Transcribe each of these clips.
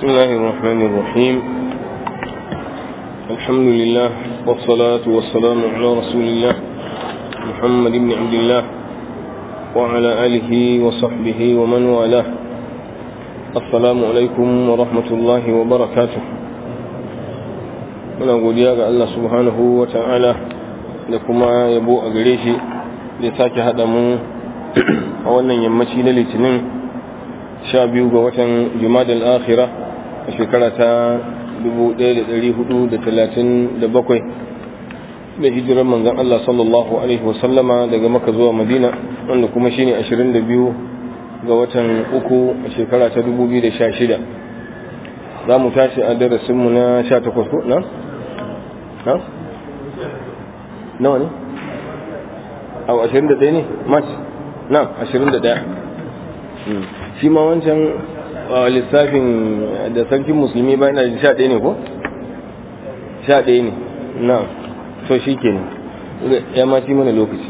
بسم الله الرحمن الرحيم الحمد لله والصلاة والسلام على رسول الله محمد بن عبد الله وعلى آله وصحبه ومن والاه السلام عليكم ورحمة الله وبركاته muna godiya ga Allah subhanahu wa ta'ala da kuma yabo a gare shi da sake haɗa mu a wannan yammaci na litinin sha biyu ga watan jumadal akhira a shekara ta 1437 da hijirar manzan Allah sallallahu alaihi wasallama daga maka zuwa madina wanda kuma shine 22 ga watan uku a shekara ta 2016 za mu tashi a darasinmu na 18 ko na? na? nawa ne? a 21 ne? mat? na 21 shi ma wancan lissafin da sarkin musulmi ba yana sha ɗaya ne ko? sha ɗaya ne na so shi ke ne ya ma ci mana lokaci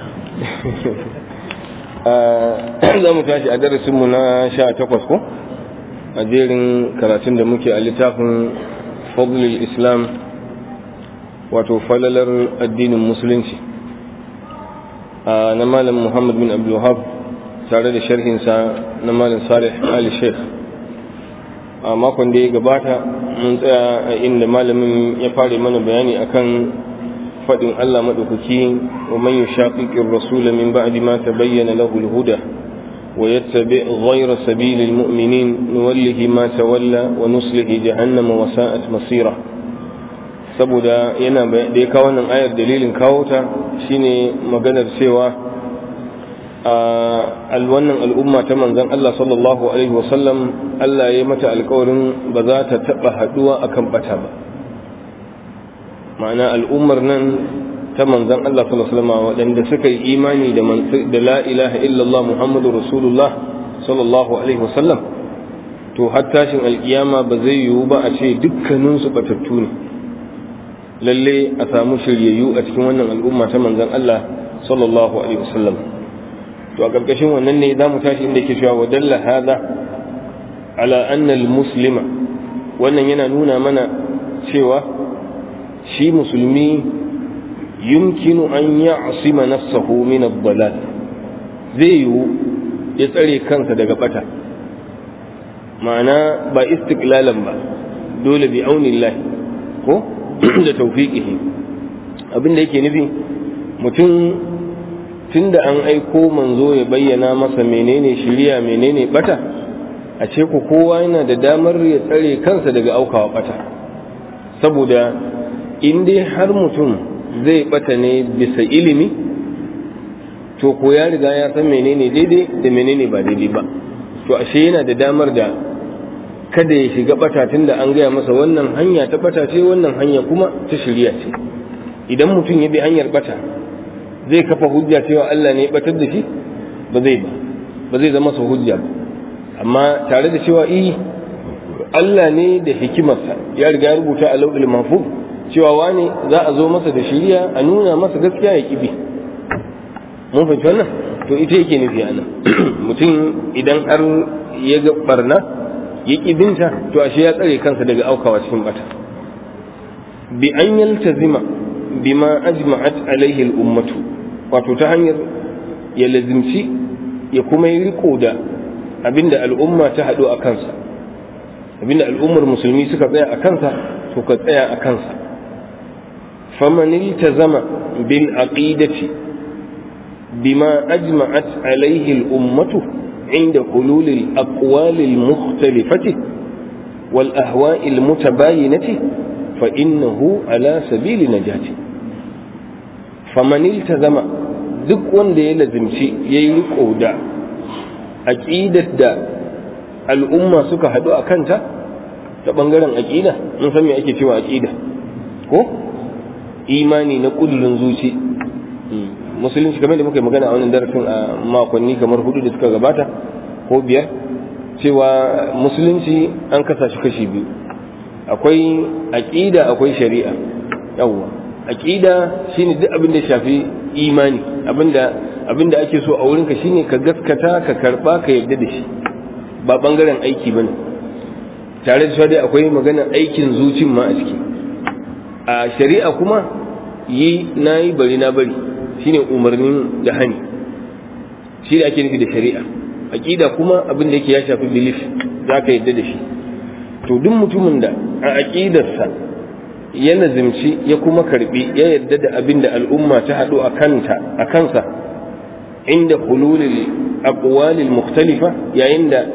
za mu tashi a darasinmu na sha takwas ko? a jerin karatun da muke a littafin fadlul islam wato falalar addinin musulunci na malam muhammad bin abdulhab tare da sharhinsa na malam salih ali sheikh a makon da ya gabata mun tsaya a inda malamin ya fara mana bayani akan faɗin allah maɗaukaki wa man yushaqiqir rasula min ba'di ma tabayyana lahu al-huda wa yattabi ghayra sabilil mu'minin nuwallihi ma tawalla wa nuslihi jahannama wa sa'at masira saboda yana da ya kawo wannan ayar dalilin kawo ta shine maganar cewa a wannan al'umma ta manzon Allah sallallahu alaihi wasallam Allah ya mata alkawarin ba za ta taɓa haɗuwa akan bata ba ma'ana al'ummar nan ta manzon Allah sallallahu alaihi wasallam waɗanda suka yi imani da la ilaha illallah muhammadu rasulullah sallallahu alaihi wasallam to har tashin alkiyama ba zai yiwu ba a ce dukkaninsu batattu ne lalle a samu shiryayyu a cikin wannan al'umma ta manzon Allah sallallahu alaihi wasallam to a karkashin wannan ne zamu tashi inda yake cewa wa dalla hada ala anna al-muslima wannan yana nuna mana cewa shi musulmi yumkinu an ya'sima nafsahu min ad-dalal zai yiwu ya tsare kansa daga bata ma'ana ba istiqlalan ba dole bi aunillahi ko da taufiƙihi abin da yake nufi mutum tun da an aiko manzo ya bayyana masa menene shirya menene bata a ce ku kowa yana da damar ya tsare kansa daga aukawa bata saboda in dai har mutum zai bata ne bisa ilimi to ko ya riga ya san menene daidai da menene ba daidai ba to ashe yana da damar da kada ya shiga bata tun da an gaya masa wannan hanya ta bata ce wannan hanya kuma ta shirya ce idan mutum ya bi hanyar bata zai kafa hujja cewa Allah ne ya batar da shi ba zai ba ba zai zama sa hujja ba amma tare da cewa eh Allah ne da hikimarsa ya riga ya rubuta a lauɗin mahfuz cewa wani za a zo masa da shiriya a nuna masa gaskiya ya kibi mun fahimci wannan to ita yake nufi a nan mutum idan har ya ga barna ya binta to ashe ya tsare kansa daga aukawa cikin bata bi an yaltazima bima ajma'at alaihi al-ummatu wato ta hanyar ya lazimci ya kuma yi riko da abinda al'umma ta haɗu a kansa abinda al'ummar musulmi suka tsaya a kansa to ka tsaya a kansa faman iltazama bil aqidati bima ajma'at alaihi al-ummatu عند حلول الأقوال المختلفة والأهواء المتباينة فإنه على سبيل نجاة فمن التزم duk wanda ya lazimci ya yi riko da aƙidar da al'umma suka haɗu a kanta ta ɓangaren aƙida mun san me ake cewa aƙida ko imani na ƙudurin zuci musulunci kamar da muka yi magana a wannan darasin a makonni kamar hudu da suka gabata ko biyar cewa musulunci an kasa shi kashi biyu akwai aƙida akwai shari'a yawwa aƙida shine duk abin da shafi imani abinda abinda ake so a wurinka shine ka gaskata ka karba ka yarda da shi ba bangaren aiki bane tare da dai akwai magana aikin zucin ma a ciki a shari'a kuma yi na yi bari na bari shine umarnin da hani shi da ake nufi da shari'a aqida kuma abin da yake ya shafi belief za ka yadda da shi to duk mutumin da a aqidarsa ya nazimci ya kuma karbi ya yadda da abin da al'umma ta haɗu a kanta a kansa inda hululil aqwalil mukhtalifa yayin da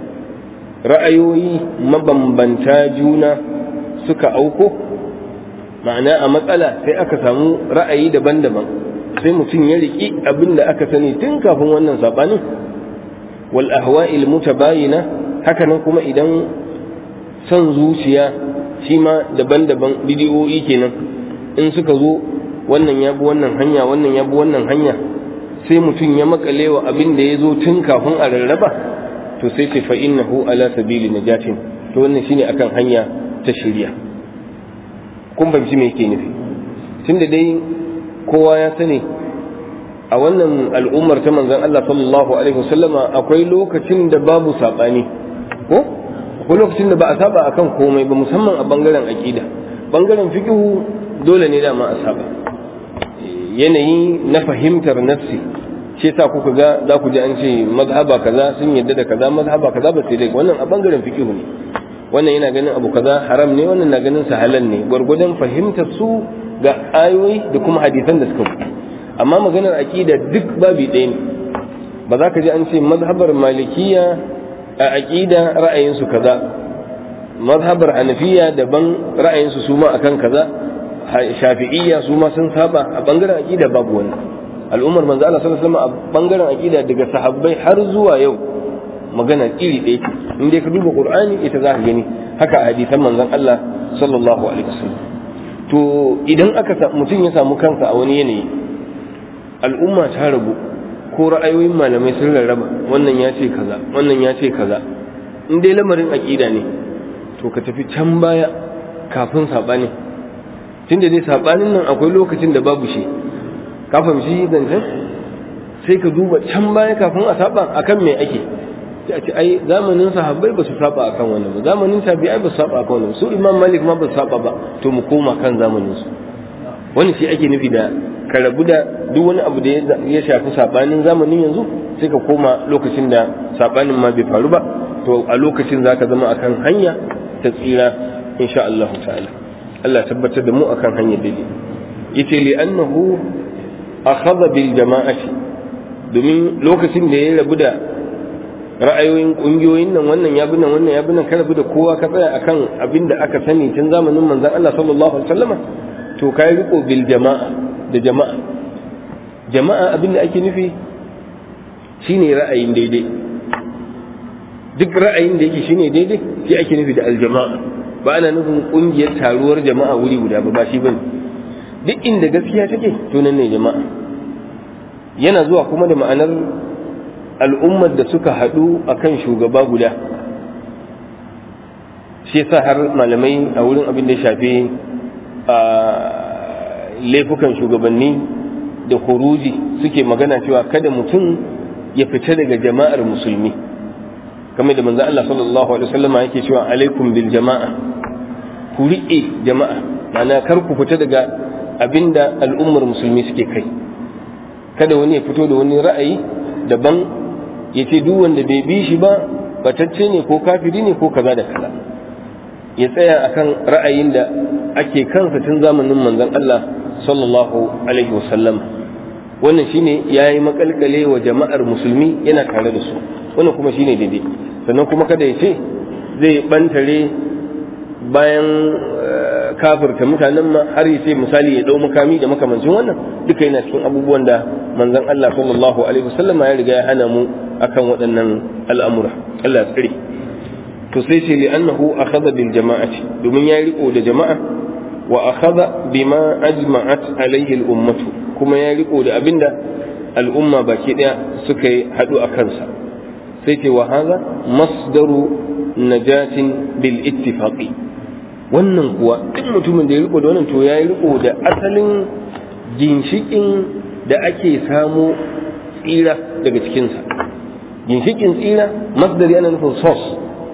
ra'ayoyi mabambanta juna suka auko ma'ana a matsala sai aka samu ra'ayi daban-daban sai mutum ya riki abin da aka sani tun kafin wannan sabanin wal ahwa'il mutabayina haka nan kuma idan son zuciya shi ma daban-daban bidiyoyi kenan in suka zo wannan ya bi wannan hanya wannan ya bi wannan hanya sai mutum ya makale wa abin da ya zo tun kafin a rarraba to sai ce fa innahu ala sabili najatin to wannan shine akan hanya ta shirya kun fahimci me yake nufi tunda dai kowa ya sani a wannan al'ummar ta manzon Allah sallallahu alaihi wasallama akwai lokacin da babu sabani ko akwai lokacin da ba a saba akan komai ba musamman a bangaren aqida bangaren fiqhu dole ne dama a saba yanayi na fahimtar nafsi shi yasa kuka ga za ku ji an ce mazhaba kaza sun yadda da kaza mazhaba kaza ba sai dai wannan a bangaren fiqhu ne wannan yana ganin abu kaza haram ne wannan na ganin sa halal ne gwargwadon fahimtar su ga ayoyi da kuma hadisan da suka amma maganar aqida duk babi ɗaya ne ba za ka ji an ce mazhabar malikiya a aqida ra'ayinsu kaza mazhabar hanafiya daban ra'ayinsu su ma akan kaza shafi'iyya su ma sun saba a bangaren aqida babu wannan al'ummar manzo Allah sallallahu alaihi wasallam a bangaren aqida daga sahabbai har zuwa yau magana iri ɗaya ce in dai ka duba qur'ani ita za ka gani haka a hadisan manzon Allah sallallahu alaihi wasallam to idan aka mutum ya samu kansa a wani yanayi al'umma ta rabu ko ra'ayoyin malamai sun rarraba wannan ya ce kaza wannan ya ce kaza in dai lamarin aqida ne to ka tafi can baya kafin sabani tunda dai sabanin nan akwai lokacin da babu shi ka fahimci zancen sai ka duba can baya kafin a saba akan me ake sai a ce ai zamanin sahabbai ba su saba akan wannan ba zamanin tabi'ai ba su saba akan wannan su imam malik ma ba su saba ba to mu koma kan zamanin su wani shi ake nufi da ka rabu da duk wani abu da ya shafi sabanin zamanin yanzu sai ka koma lokacin da sabanin ma bai faru ba to a lokacin zaka zama akan hanya ta tsira insha Allah ta'ala Allah tabbatar da mu akan hanyar daidai yace li annahu akhadha bil jama'ati domin lokacin da ya rabu da ra'ayoyin kungiyoyin nan wannan ya bi nan wannan ya bi nan ka rabu da kowa ka tsaya akan abin da aka sani tun zamanin manzon Allah sallallahu alaihi wasallama to kai riko bil jama'a da jama'a jama'a abin da ake nufi shine ra'ayin daidai duk ra'ayin da yake shine daidai shi ake nufi da aljama'a ba ana nufin kungiyar taruwar jama'a wuri guda ba ba shi bane duk inda gaskiya take to nan ne jama'a yana zuwa kuma da ma'anar al'ummar da suka haɗu akan shugaba guda shi yasa har malamai a wurin abin da ya shafi a laifukan shugabanni da huruji suke magana cewa kada mutum ya fita daga jama'ar musulmi kamar da manzo Allah sallallahu alaihi wasallam yake cewa alaikum bil jama'a ku riƙe jama'a ma'ana kar ku fita daga abinda al'ummar musulmi suke kai kada wani ya fito da wani ra'ayi daban ya ce duk wanda bai bi shi ba batacce ne ko kafiri ne ko kaza da kaza ya tsaya akan ra'ayin da ake kansa tun zamanin manzon Allah sallallahu alaihi wasallam wannan shine yayi makalkale wa jama'ar musulmi yana tare da su wannan kuma shine daidai sannan kuma kada ya ce zai bantare bayan kafirta mutanen ma har ya ce misali ya dau makami da makamancin wannan duka yana cikin abubuwan da manzon Allah sallallahu alaihi wasallama ya riga ya hana mu akan waɗannan al'amura Allah ya tsare to sai ce li'annahu akhadha bil jama'ati domin ya riko da jama'a wa akhadha bima ajma'at alaihi al ummatu kuma ya riko da abinda al'umma baki daya suka yi hadu a kansa sai ce wa hadha masdaru najatin bil ittifaqi wannan kuwa duk mutumin da ya riko da wannan to ya riko da asalin ginshikin da ake samu tsira daga cikinsa ginshikin tsira masdari ana nufin source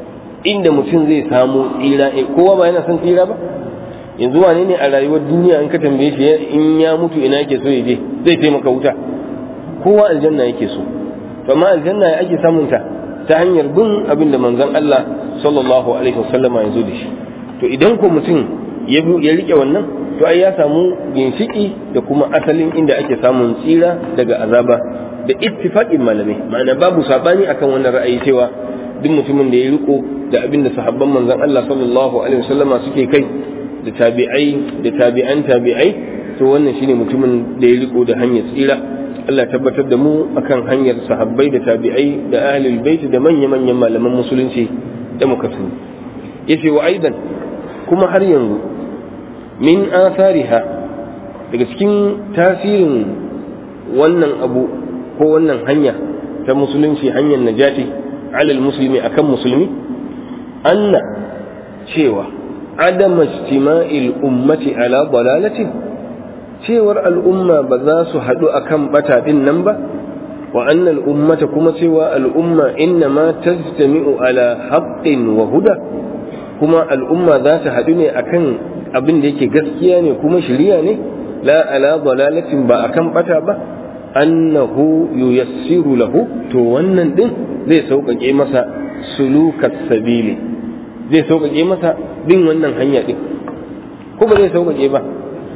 inda mutum zai samu tsira kowa ba yana son tsira ba yanzu wane ne a rayuwar duniya in ka tambaye shi in ya mutu ina yake so ya je zai taimaka wuta kowa aljanna yake so to amma aljanna ya ake samun ta ta hanyar bin abin da manzon Allah sallallahu alaihi wasallama ya zo da shi to idan ko mutum ya ya rike wannan to ai ya samu ginshiki da kuma asalin inda ake samun tsira daga azaba da ittifaqin malamai ma'ana babu sabani akan wannan ra'ayi cewa duk mutumin da ya riko da abin da sahabban manzon Allah sallallahu alaihi wasallama suke kai da tabi'ai da tabi'an tabi'ai to wannan shine mutumin da ya riko da hanyar tsira Allah tabbatar da mu akan hanyar sahabbai da tabi'ai da ahlul bait da manya-manyan malaman musulunci da muka sani yace wa aidan kuma har yanzu min athariha daga cikin tasirin wannan abu ko wannan hanya ta musulunci hanyar najati alal muslimi akan musulmi anna cewa adama istima'il ummati ala dalalatin cewar al'umma ba za su haɗu akan bata din nan ba wa anna al'ummata kuma cewa al'umma inna ma tajtami'u ala haqqin wa huda kuma al'umma za ta haɗu ne akan abin da yake gaskiya ne kuma shiriya ne la ala dalalatin ba akan bata ba annahu yuyassiru lahu to wannan din zai sauƙaƙe masa sulukas sabili zai sauƙaƙe masa bin wannan hanya din ko ba zai sauƙaƙe ba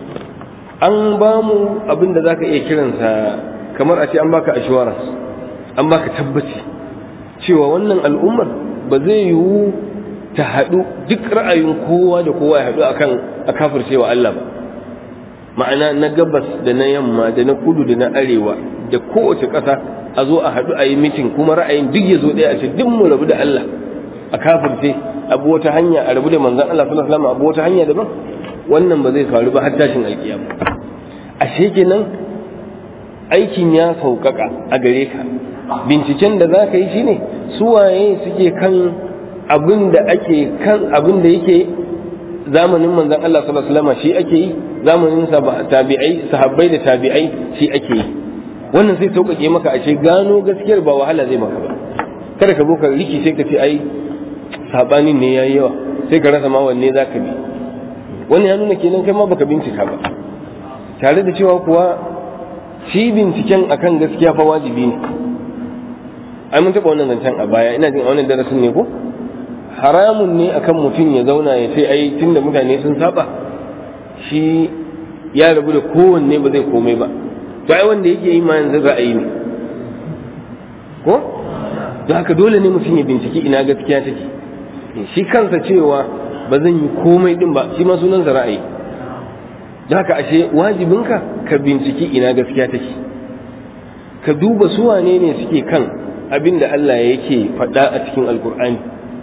an ba mu abin da zaka iya kiransa kamar a ce an baka assurance an baka tabbaci cewa wannan al'ummar ba zai yiwu ta haɗu duk ra'ayin kowa da kowa ya haɗu akan a kafircewa Allah ba ma'ana na gabas da na yamma da na kudu da na arewa da kowace ƙasa a zo a haɗu a yi mitin kuma ra'ayin duk ya zo ɗaya a ce duk mu rabu da Allah a kafirce abu wata hanya a rabu da manzon Allah sallallahu alaihi wasallam abu wata hanya daban wannan ba zai faru ba har tashin alkiyama ashe kenan aikin ya sauƙaƙa a gare ka binciken da za ka yi shine suwaye suke kan abin da ake kan abin da yake zamanin manzon Allah sallallahu alaihi wasallam shi ake yi zamanin tabi'ai sahabbai da tabi'ai shi ake yi wannan sai sauƙaƙe maka ashe gano gaskiyar ba wahala zai maka ba kada ka zo ka riki sai ka ce ai sabanin ne yayi yawa sai ka rasa ma wanne zaka bi wani ya nuna kenan kai ma baka bincika ba tare da cewa kuwa shi binciken akan gaskiya fa wajibi ne ai mun taɓa wannan zancen a baya ina jin a wannan darasin ne ko haramun ne akan mutum ya zauna ya ce ai tunda mutane sun saba shi ya rabu da kowanne ba zai komai ba to ai wanda yake yi ma yanzu ra'ayi ne ko don haka dole ne mutum ya binciki ina gaskiya take shi kansa cewa ba zan yi komai din ba shi ma sunansa ra'ayi don haka ashe wajibinka ka binciki ina gaskiya take ka duba su wane ne suke kan abin da Allah yake faɗa a cikin alkur'ani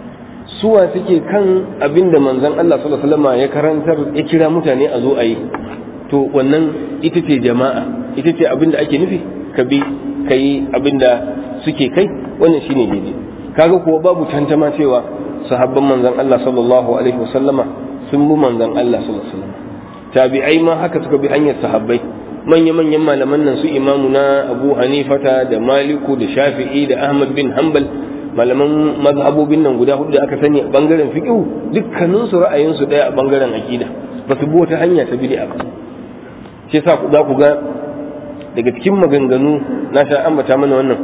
suwa suke kan abin da manzon Allah sallallahu alaihi wasallam ya karantar ya kira mutane a zo a yi to wannan ita ce jama'a ita ce abin da ake nufi ka bi ka yi abin da suke kai wannan shine daidai kaga kuwa babu tantama cewa sahabban manzon Allah sallallahu alaihi wasallama sun bi manzon Allah sallallahu alaihi wasallam tabi'ai ma haka suka bi hanyar sahabbai manya-manyan malaman nan su imamu na abu hanifata da maliku da shafi'i da ahmad bin hanbal malaman mazhabobin nan guda hudu da aka sani a bangaren fiqh dukkanin su ra'ayin su daya a bangaren aqida ba su bi wata hanya ta bid'a ba shi yasa za ku ga daga cikin maganganu na sha ambata mana wannan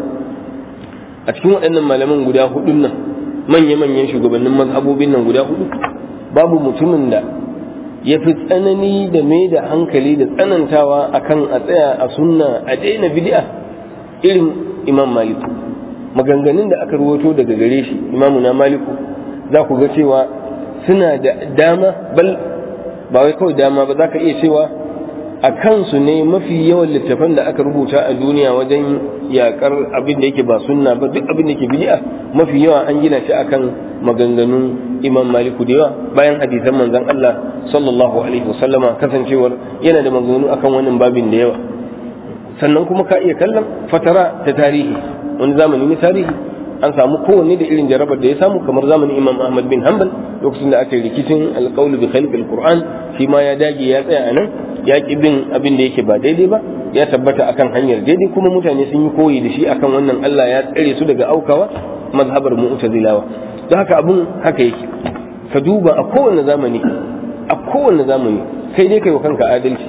a cikin waɗannan malaman guda hudun nan manya-manyan shugabannin mazhabobin nan guda hudu babu mutumin da ya fi tsanani da mai da hankali da tsanantawa akan a tsaya a sunna a daina bid'a irin imam maliku maganganun da aka ruwato daga gare shi imamu na maliku za ku ga cewa suna da dama bal ba wai kawai dama ba za ka iya cewa a kansu ne mafi yawan littafan da aka rubuta a duniya wajen yakar abin da yake ba sunna ba duk abin da yake bid'a mafi yawa an gina shi akan maganganun imam maliku da yawa bayan hadisan manzon Allah sallallahu alaihi wasallama kasancewar yana da maganganu akan wannan babin da yawa sannan kuma ka iya kallon fatara ta tarihi wani zamani ne tarihi an samu kowanne da irin jarabar da ya samu kamar zamanin imam ahmad bin hanbal lokacin da aka yi rikicin alƙawlu bi khalqil qur'an shi ma ya dage ya tsaya anan ya ki bin abin da yake ba daidai ba ya tabbata akan hanyar daidai kuma mutane sun yi koyi da shi akan wannan Allah ya tsare su daga aukawa mazhabar mu'tazilawa don haka abun haka yake ka duba a kowane zamani a kowane zamani kai dai kai wa kanka adalci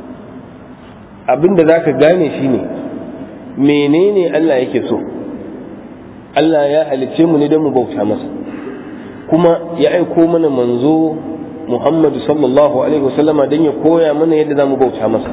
abinda zaka gane shine menene Allah yake so Allah ya halicce mu ne don mu bauta masa kuma ya aiko mana manzo Muhammadu sallallahu alaihi wasallama don ya koya mana yadda za mu bauta masa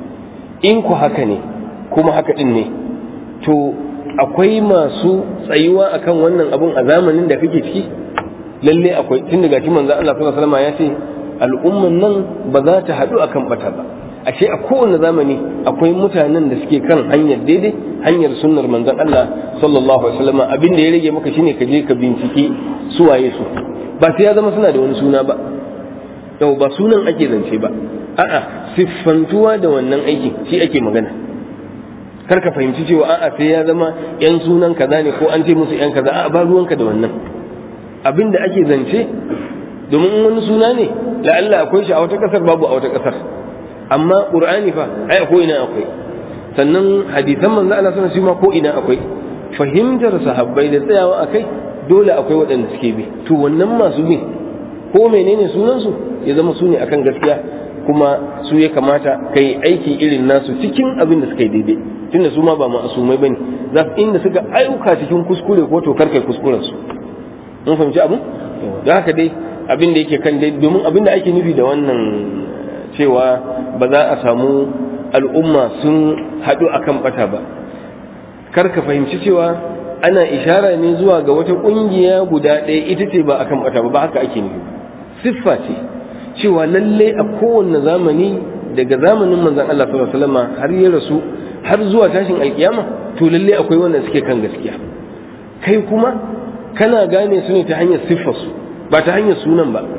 in ku haka ne kuma haka din ne to akwai masu tsayuwa akan wannan abun a zamanin da kake ciki lalle akwai tun daga shi manzo Allah sallallahu alaihi wasallama ya ce al'umman nan ba za ta haɗu akan bata ba ashe a kowane zamani akwai mutanen da suke kan hanyar daidai hanyar sunnar manzon Allah sallallahu alaihi wasallam abin da ya rage maka shine ka je ka bincike su waye su ba sai ya zama suna da wani suna ba yau ba sunan ake zance ba a'a siffantuwa da wannan aikin shi ake magana kar ka fahimci cewa a'a sai ya zama yan sunan kaza ne ko an ce musu yan kaza a'a ba ruwanka da wannan abin da ake zance domin wani suna ne la'alla akwai shi a wata kasar babu a wata kasar amma qur'ani fa ai ko ina akwai sannan hadisan manzo Allah sallallahu alaihi wasallam ko ina akwai fahimtar sahabbai da tsayawa akai dole akwai waɗanda suke bi to wannan masu bi ko menene sunan su ya zama su ne akan gaskiya kuma su ya kamata kai aiki irin nasu cikin abin da suka yi daidai tunda su ma ba ma'asumai bane za su inda suka ayyuka cikin kuskure ko to kar kai kuskuren su mun fahimci abu da haka dai abin da yake kan dai domin abin da ake nufi da wannan cewa ba za a samu al'umma sun haɗu a kan ɓata ba kar ka fahimci cewa ana ishara ne zuwa ga wata ƙungiya guda ɗaya ita ce ba a kan ɓata ba ba haka ake nufi siffa ce cewa lalle a kowane zamani daga zamanin manzon Allah sallallahu alaihi wasallam har ya rasu har zuwa tashin alkiyama to lalle akwai wanda suke kan gaskiya kai kuma kana gane su ne ta hanyar siffarsu ba ta hanyar sunan ba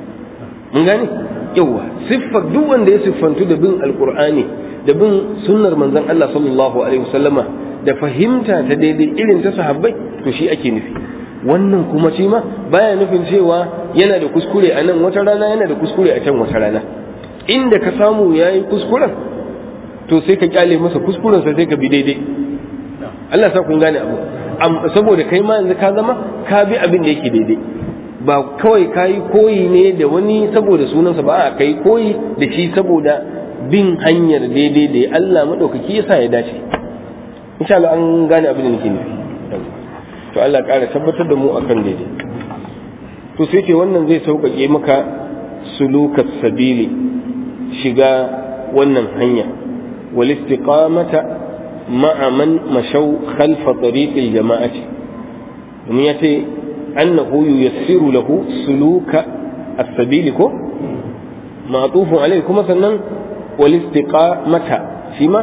mun gane yawa siffar duk wanda ya siffantu da bin alkur'ani da bin sunnar manzon Allah sallallahu alaihi wasallama da fahimta ta daidai irin ta sahabbai to shi ake nufi wannan kuma shi ma baya nufin cewa yana da kuskure a nan wata rana yana da kuskure a can wata rana inda ka samu yayi kuskuren to sai ka kyale masa kuskuren sa sai ka bi daidai Allah sa kun gane abu saboda kai ma yanzu ka zama ka bi abin da yake daidai ba kawai ka yi koyi ne da wani saboda sunansa ba a kai koyi da shi saboda bin hanyar daidai da Allah maɗaukaki yasa ya dace insha Allah an gane abin da nake nufi to Allah ƙara tabbatar da mu akan daidai to sai ke wannan zai sauƙaƙe maka sulukas sabili shiga wannan hanya wal istiqamata ma'a man mashaw khalfa tariqil jama'ati domin yace أنه ييسر له سلوك السبيل كو معطوف عليه كما سنن والاستقامة فيما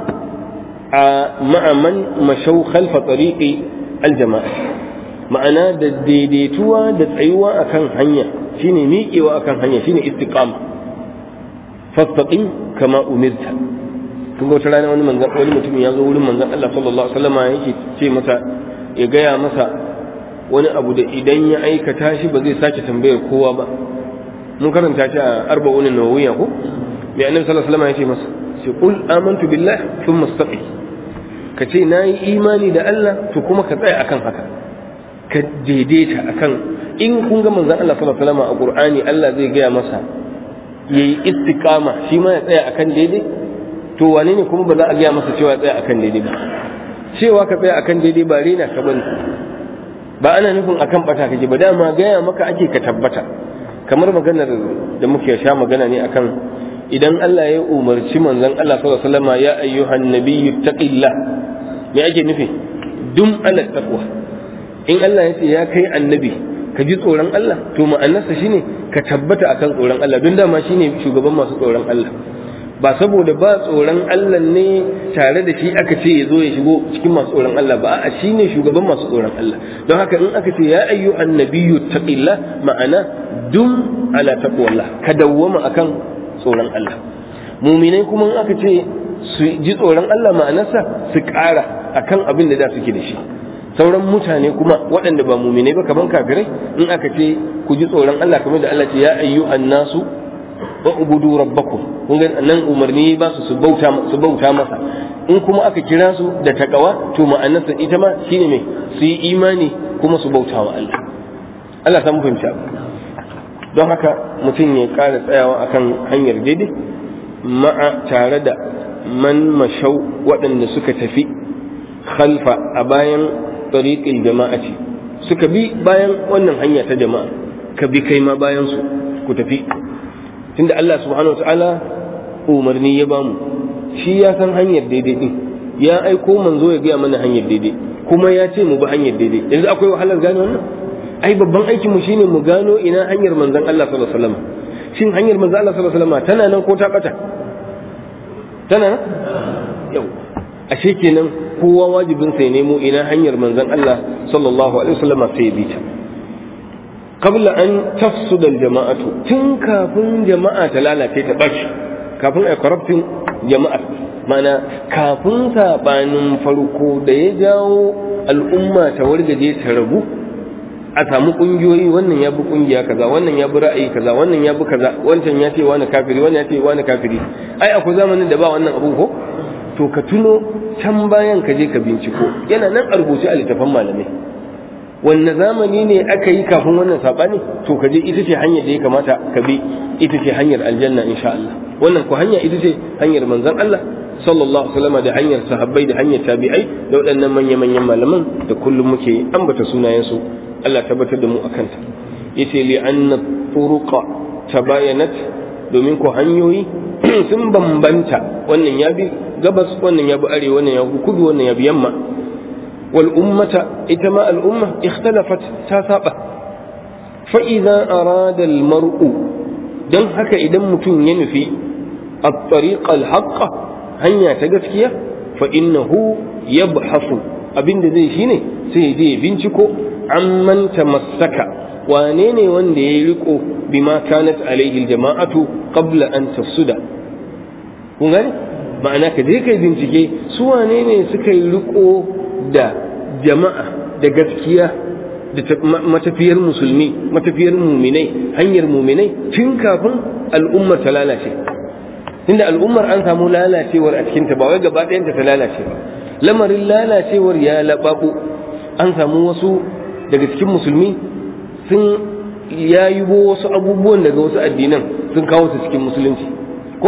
مع من مشوا خلف طريق الجماعة ma'ana da daidaituwa da tsayuwa akan hanya shine miƙewa akan hanya shine istiqama fastaqim kama umirta kun ga wata rana wani manzan wani mutum ya zo wurin manzan Allah sallallahu alaihi wasallam yake ce masa ya gaya masa wani abu da idan ya aikata shi ba zai sake tambayar kowa ba mun karanta shi a arba'un nawawiya ko mai annabi sallallahu alaihi wasallam ya ce masa sai qul amantu billah thumma istaqi ka ce nayi imani da Allah to kuma ka tsaya akan haka ka daidaita akan in kun ga manzon Allah sallallahu alaihi wasallam a Qur'ani Allah zai gaya masa yayi istiqama shi ma ya tsaya akan daidai to wane ne kuma ba za a gaya masa cewa ya tsaya akan daidai ba cewa ka tsaya akan daidai ba rena ka bane ba ana nufin akan bata kake ba dama gaya maka ake ka tabbata kamar maganar da muke sha magana ne akan idan Allah ya umarci manzon Allah sallallahu alaihi wasallam ya ayyuhan nabiyyu taqillah me ake nufi dum ala taqwa in Allah ya ce ya kai annabi ka ji tsoron Allah to ma'anarsa shine ka tabbata akan tsoron Allah don dama shine shugaban masu tsoron Allah ba saboda ba tsoron Allah ne tare da shi aka ce ya zo ya shigo cikin masu tsoron Allah ba a shi ne shugaban masu tsoron Allah don haka in aka ce ya ayyu annabiyyu taqilla ma'ana dum ala taqwallah ka dawwama akan tsoron Allah muminai kuma in aka ce su ji tsoron Allah ma'anarsa su ƙara akan abin da da suke da shi sauran mutane kuma waɗanda ba muminai ba kaman kafirai in aka ce ku ji tsoron Allah kamar da Allah ce ya ayyu annasu wa ubudu rabbakum kun ga nan umarni ba su su bauta su bauta masa in kuma aka kira su da takawa to ma'anarsa ita ma shine me su yi imani kuma su bauta wa Allah Allah san fahimci don haka mutum ya ƙara tsayawa akan hanyar daidai ma'a tare da man mashau waɗanda suka tafi khalfa a bayan tariqil jama'ati suka bi bayan wannan hanya ta jama'a ka bi kai ma bayan su ku tafi tunda Allah subhanahu wa ta'ala umarni ya bamu shi ya san hanyar daidai din ya aiko manzo ya gaya mana hanyar daidai kuma ya ce mu bi hanyar daidai yanzu akwai wahalar gane wannan ai babban aikin mu shine mu gano ina hanyar manzon Allah sallallahu alaihi wasallam shin hanyar manzon Allah sallallahu alaihi wasallam tana nan ko ta bata tana nan yau ashe kenan kowa wajibin sai nemo ina hanyar manzon Allah sallallahu alaihi wasallam sai bi ta qabla an tafsuda aljama'atu tun kafin jama'a ta lalace ta bashi kafin ai corrupting jama'ar mana kafin sabanin farko da ya jawo al'umma ta wargaje ta rabu a samu kungiyoyi wannan ya bi kungiya kaza wannan ya bi ra'ayi kaza wannan ya bi kaza wancan ya ce wani kafiri wannan ya ce wani kafiri ai akwai zamanin da ba wannan abu ko to ka tuno can bayan ka je ka binciko yana nan a rubuce a littafan malamai wanne zamani ne aka yi kafin wannan sabani to ka je ita ce hanyar da ya kamata ka bi ita ce hanyar aljanna insha Allah wannan ko hanya ita ce hanyar manzon Allah sallallahu alaihi wasallam da hanyar sahabbai da hanyar tabi'ai da waɗannan manya-manyan malaman da kullum muke ambata sunayensu Allah tabbatar da mu akan ta yace li anna turuqa tabayanat domin ko hanyoyi sun bambanta wannan ya bi gabas wannan ya bi arewa wannan ya bi kudu wannan ya bi yamma wal ummata ita ma al umma ikhtalafat ta saba fa idza arada al mar'u dan haka idan mutum ya nufi at-tariq al haqqa hanya ta gaskiya fa innahu yabhasu abinda zai shine sai je binciko amman tamassaka wane ne wanda ya riko bima kanat alaihi jama'atu qabla an tafsuda kun gani ma'ana ka je kai bincike su wane ne suka yi riko da jama'a da gaskiya da matafiyar musulmi matafiyar muminai hanyar muminai tun kafin al'ummar ta lalace tunda al'ummar an samu lalacewar a cikinta ba wai gaba ɗayanta ta lalace ba lamarin lalacewar ya laɓaɓo an samu wasu daga cikin musulmi sun yayubo wasu abubuwan daga wasu addinan sun kawo su cikin musulunci ko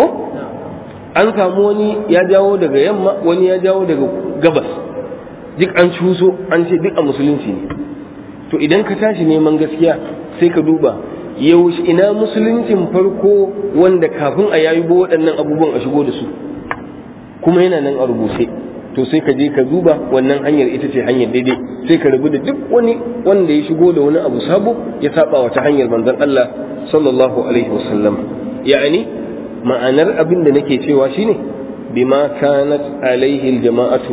an samu wani ya jawo daga yamma wani ya jawo daga gabas duk an cuso an ce duk a musulunci ne to idan ka tashi neman gaskiya sai ka duba yaushe ina musuluncin farko wanda kafin a yayubo waɗannan abubuwan a shigo da su kuma yana nan a rubuce to sai ka je ka duba wannan hanyar ita ce hanyar daidai sai ka rabu da duk wani wanda ya shigo da wani abu sabo ya saba wata hanyar manzon Allah sallallahu alaihi wasallam ya'ani ma'anar abin da nake cewa shine bima kanat alaihi aljama'atu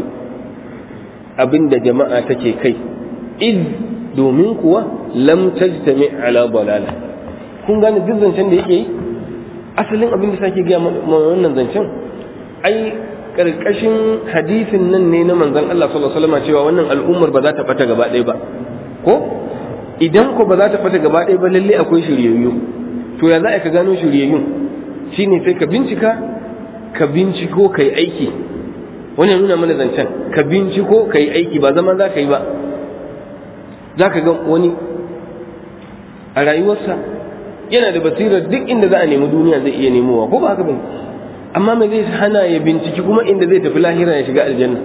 abin da jama'a take kai id domin kuwa lam tajtami ala dalala kun gane duk zancen da yake yi asalin abin da sake gaya wannan zancen ai karkashin hadisin nan ne na manzon Allah sallallahu alaihi wasallam cewa wannan al'ummar ba za ta fata gaba ɗaya ba ko idan ko ba za ta fata gaba ɗaya ba lalle akwai shiryayyu to ya za ka gano shiryayyun shine sai ka bincika ka binciko kai aiki wannan nuna mana zancen ka binciko kai aiki ba zama za ka yi ba za ka ga wani a rayuwarsa yana da basirar duk inda za a nemi duniya zai iya nemowa ko ba haka bane amma me zai hana ya binciki kuma inda zai tafi lahira ya shiga aljanna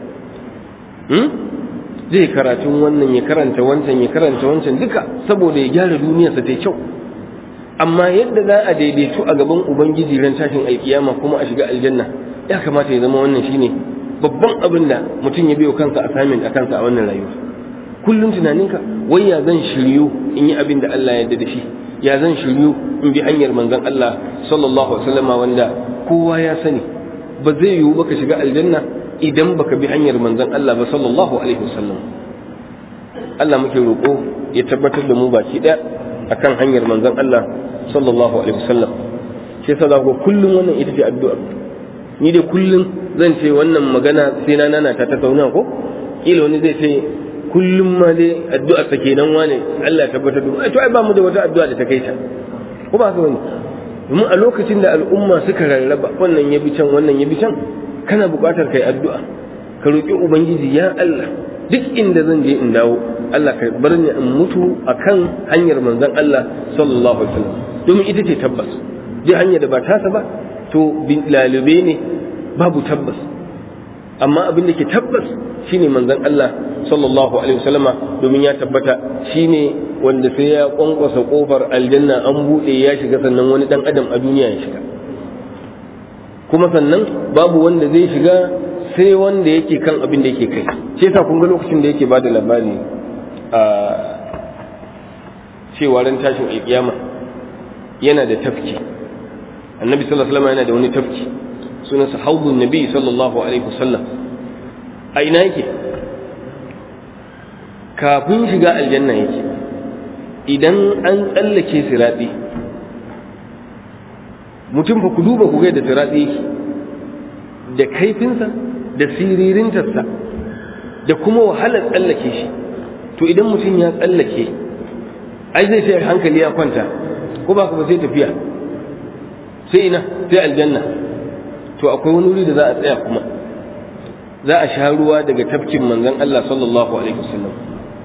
zai karatun wannan ya karanta wancan ya karanta wancan duka saboda ya gyara duniyarsa ta kyau amma yadda za a daidaitu a gaban ubangiji ran tashin alkiyama kuma a shiga aljanna ya kamata ya zama wannan shine babban abin da mutum ya biyo kansa assignment a kansa a wannan rayuwa kullum tunaninka wai ya zan shiryu in yi abin da Allah ya yarda da shi ya zan shiryu in bi hanyar manzon Allah sallallahu alaihi wasallam wanda kowa ya sani ba zai yiwu baka shiga aljanna idan baka bi hanyar manzon Allah ba sallallahu alaihi wasallam Allah muke roƙo ya tabbatar da mu baki ɗaya akan hanyar manzon Allah sallallahu alaihi wasallam shi yasa za ku kullum wannan ita ce addu'a ni dai kullum zan ce wannan magana sai na nana ta tattauna ko kila wani zai ce kullum ma dai addu'a ta kenan wane Allah ya tabbatar da mu to ai ba mu da wata addu'a da ta kai ta ko ba haka bane domin a lokacin da al'umma suka rarraba wannan ya bi can wannan ya bi can kana buƙatar kai addu'a ka roƙi ubangiji ya Allah duk inda zan je in dawo Allah ka bar ni in mutu akan hanyar manzon Allah sallallahu alaihi wasallam domin ita ce tabbas duk hanyar da ba tasa ba to lalube ne babu tabbas amma abin da ke tabbas shine manzon Allah sallallahu alaihi wasallama domin ya tabbata shine wanda sai ya kwankwasa kofar aljanna an bude ya shiga sannan wani dan adam a duniya ya shiga kuma sannan babu wanda zai shiga sai wanda yake kan abin da yake kai shi yasa kun ga lokacin da yake bada labari a cewa ran tashin alkiyama yana da tafki annabi sallallahu alaihi wasallam yana da wani tafki sunansa haudun nabi sallallahu alaihi wasallam a ina yake kafin shiga aljanna yake idan an tsallake siraɗi mutum fa ku duba ku ga da siraɗi yake da kaifinsa da siririntarsa da kuma wahalar tsallake shi to idan mutum ya tsallake ai zai sai hankali ya kwanta ko ba ba sai tafiya sai ina sai aljanna to akwai wani wuri da za a tsaya kuma za a sha ruwa daga tafkin manzon Allah sallallahu alaihi wasallam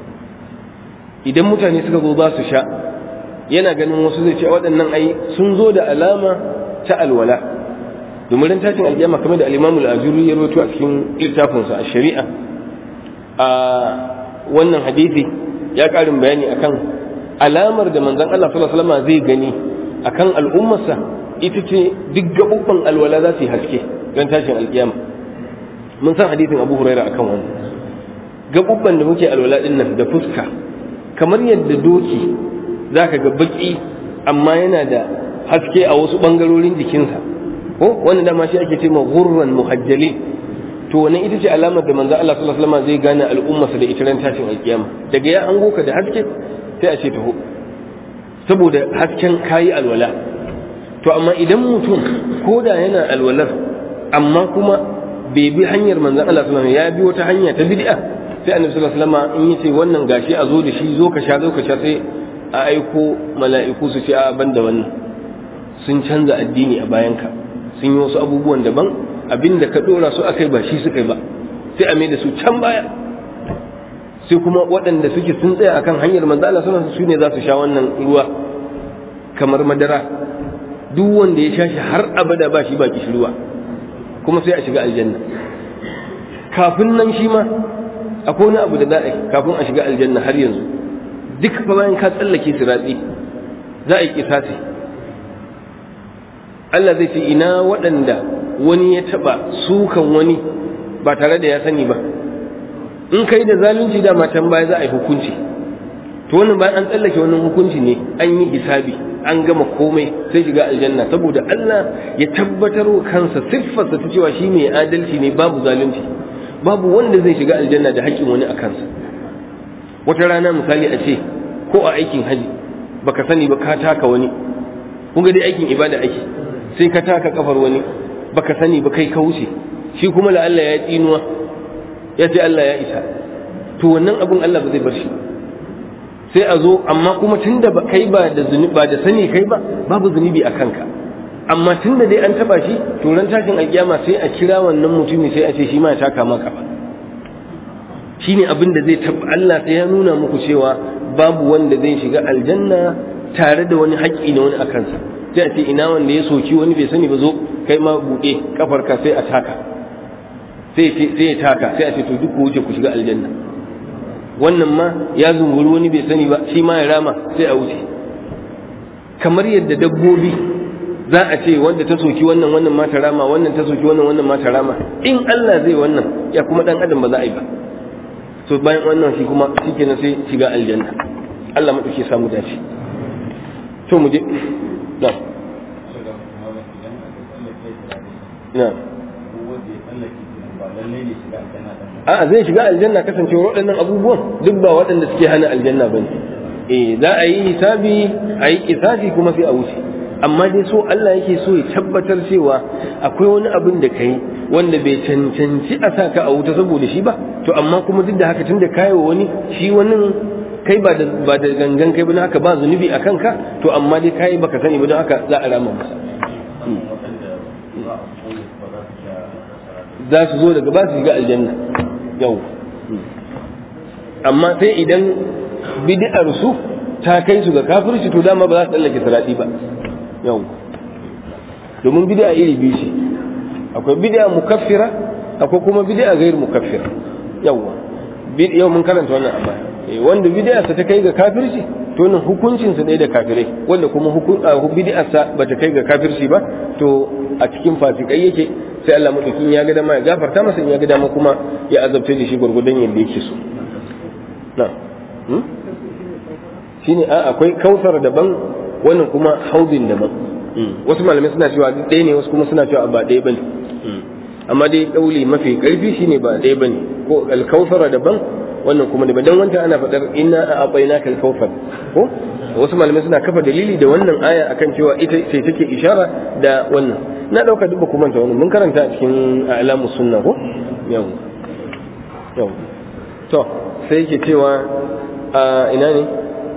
idan mutane suka zo za su sha yana ganin wasu zai ce waɗannan ai sun zo da alama ta alwala domin ran tashin alƙiyama kamar da al-Imam al-Ajuri ya rawaito a cikin littafinsa a shari'a a wannan hadisi ya ƙarin bayani akan alamar da manzon Allah sallallahu alaihi wasallam zai gani akan al'ummarsa ita ce duk gaɓuɓɓan alwala za su yi haske ran tashin alƙiyama mun san hadisin Abu Huraira akan wannan gaɓuɓɓan da muke alwala din nan da fuska kamar yadda doki zaka ga baki amma yana da haske a wasu ɓangarorin jikinsa ko wanda dama shi ake ce ma gurran muhajjalin to wannan ita ce alamar da manzo Allah sallallahu alaihi wasallam zai gane al'ummarsa da ita ran tashin alkiyama daga ya an goka da haske sai a ce taho saboda hasken kayi alwala to amma idan mutum ko da yana alwalar amma kuma bai bi hanyar manzon Allah sallallahu alaihi wasallam ya bi wata hanya ta bid'a sai annabi sallallahu alaihi wasallam in yace wannan gashi a zo da shi zo ka sha zo ka sha sai a aiko mala'iku su ce a banda wannan sun canza addini a bayanka sun yi wasu abubuwan daban abinda ka dora su akai ba shi suka yi ba sai a mai da su can baya sai kuma waɗanda suke sun tsaya akan hanyar manzo Allah sallallahu alaihi wasallam su ne za su sha wannan ruwa kamar madara duk wanda ya sha shi har abada ba shi ba ruwa kuma sai a shiga aljanna kafin nan shi ma akwai wani abu da za a yi kafin a shiga aljanna har yanzu duk fa bayan ka tsallake siratsi za a yi kisasi Allah zai ce ina waɗanda wani ya taɓa sukan wani ba tare da ya sani ba in kai da zalunci da matan baya za a yi hukunci to wannan bayan an tsallake wannan hukunci ne an yi hisabi an gama komai sai shiga aljanna saboda Allah ya tabbatar wa kansa siffarsa ta cewa shi mai adalci ne babu zalunci babu wanda zai shiga aljanna da haƙƙin wani a kansa wata rana misali a ce ko a aikin haji baka sani ba ka taka wani kun ga dai aikin ibada ake sai ka taka kafar wani baka sani ba kai ka wuce shi kuma la Allah ya tsinuwa ya ce Allah ya isa to wannan abun Allah ba zai bar shi sai a zo amma kuma tunda ba kai ba da zunubi ba da sani kai ba babu zunubi a kanka amma tunda dai an taba shi to ran tashin alkiyama sai a kira wannan mutumi sai a ce shi ma ya taka maka ba shine abin da zai tabba Allah sai ya nuna muku cewa babu wanda zai shiga aljanna tare da wani haƙƙi na wani a kansa sai a ce ina wanda ya soki wani bai sani ba zo kai ma buɗe kafarka sai a taka sai ya taka sai a ce to duk ku wuce ku shiga aljanna wannan ma ya zunguri wani bai sani ba shi ma ya rama sai a wuce kamar yadda dabbobi za a ce wanda ta soki wannan wannan ma ta rama wannan ta soki wannan wannan ma ta rama in Allah zai wannan ya kuma dan adam ba za a yi ba to bayan wannan shi kuma shikenan sai shiga aljanna Allah madauke samu dace to mu je na na a zai shiga aljanna kasancewa waɗannan abubuwan duk ba waɗanda suke hana aljanna ba ne eh za a yi hisabi a yi kisasi kuma sai a wuce amma dai so Allah yake so ya tabbatar cewa akwai wani abin da kai wanda bai cancanci a sa ka a wuta saboda shi ba to amma kuma duk da haka tun da kayi wani shi wani kai ba da ba da gangan kai ba don haka ba zunubi a kanka to amma dai kayi baka sani ba don haka za a rama masa za su zo daga ba su shiga aljanna yau amma sai idan bid'ar su ta kai su ga kafirci to dama ba za su tsallake salati ba yau domin bid'a iri biyu ce akwai bid'a mukaffira akwai kuma bid'a gair mukaffira yawa yau mun karanta wannan a baya wanda bid'a ta kai ga kafirci to nan hukuncin sa ɗaya da kafirai wanda kuma bid'a sa bata kai ga kafirci ba to a cikin fasikai yake sai Allah madaukin ya ga dama ya gafarta masa in ya ga dama kuma ya azabta da shi gurgudan yadda yake so na shine a akwai kautsar daban wannan kuma haudin daban wasu malamai suna cewa duk ɗaya ne wasu kuma suna cewa ba ɗaya bane amma dai kauli mafi karfi shine ba ɗaya bane ko alkautsar daban wannan kuma daban dan wancan ana faɗar inna a abaina kal kautsar ko wasu malamai suna kafa dalili da wannan aya akan cewa ita ce take ishara da wannan na dauka duk kuma ta wannan mun karanta a cikin alamu sunna ko yau yau to sai yake cewa a ina ne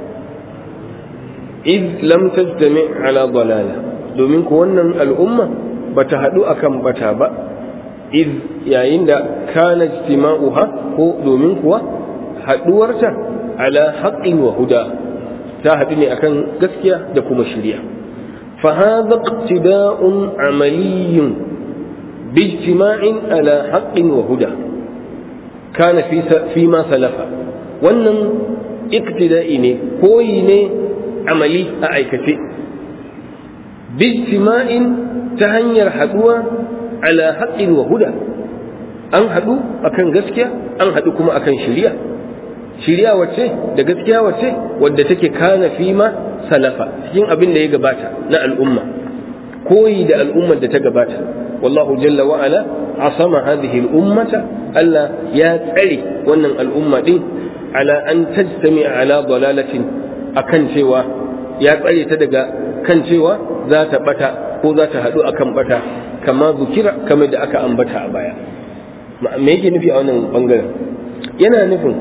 id lam tajtami ala dalala domin ku wannan al'umma bata hadu akan bata ba id yayin da kana ijtima'uha ko domin kuwa haduwarta ala haqqin wa huda ta haɗu ne akan gaskiya da kuma shirya فهذا اقتداء عملي باجتماع على حق وهدى كان في فيما سلف wannan iktida'i ne koyi ne amali a aikace bijtima'in ta hanyar haduwa ala haqqin wa huda an hadu akan gaskiya an hadu kuma akan shari'a shari'a wacce da gaskiya wacce wadda take kana fima salafa cikin abin da ya gabata na al'umma koyi da al'ummar da ta gabata wallahu jalla wa ala asama hadhihi al'ummata Allah ya tsare wannan al'umma din ala an tajtami ala dalalatin akan cewa ya tsare ta daga kan cewa za ta bata ko za ta haɗu akan bata kama zukira kamar da aka ambata a baya me yake nufi a wannan bangaren yana nufin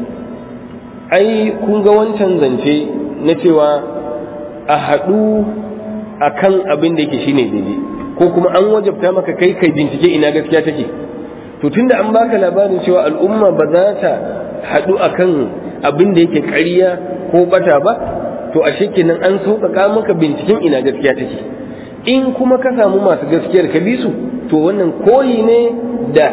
ai kun ga wancan zance na cewa a haɗu a kan abin da yake shine daidai ko kuma an wajabta maka kai kai bincike ina gaskiya take to tunda an baka labarin cewa al'umma ba za ta haɗu a kan abin da yake ƙarya ko bata ba to a kenan an sauƙaƙa maka binciken ina gaskiya take in kuma ka samu masu gaskiyar ka bi su to wannan koyi ne da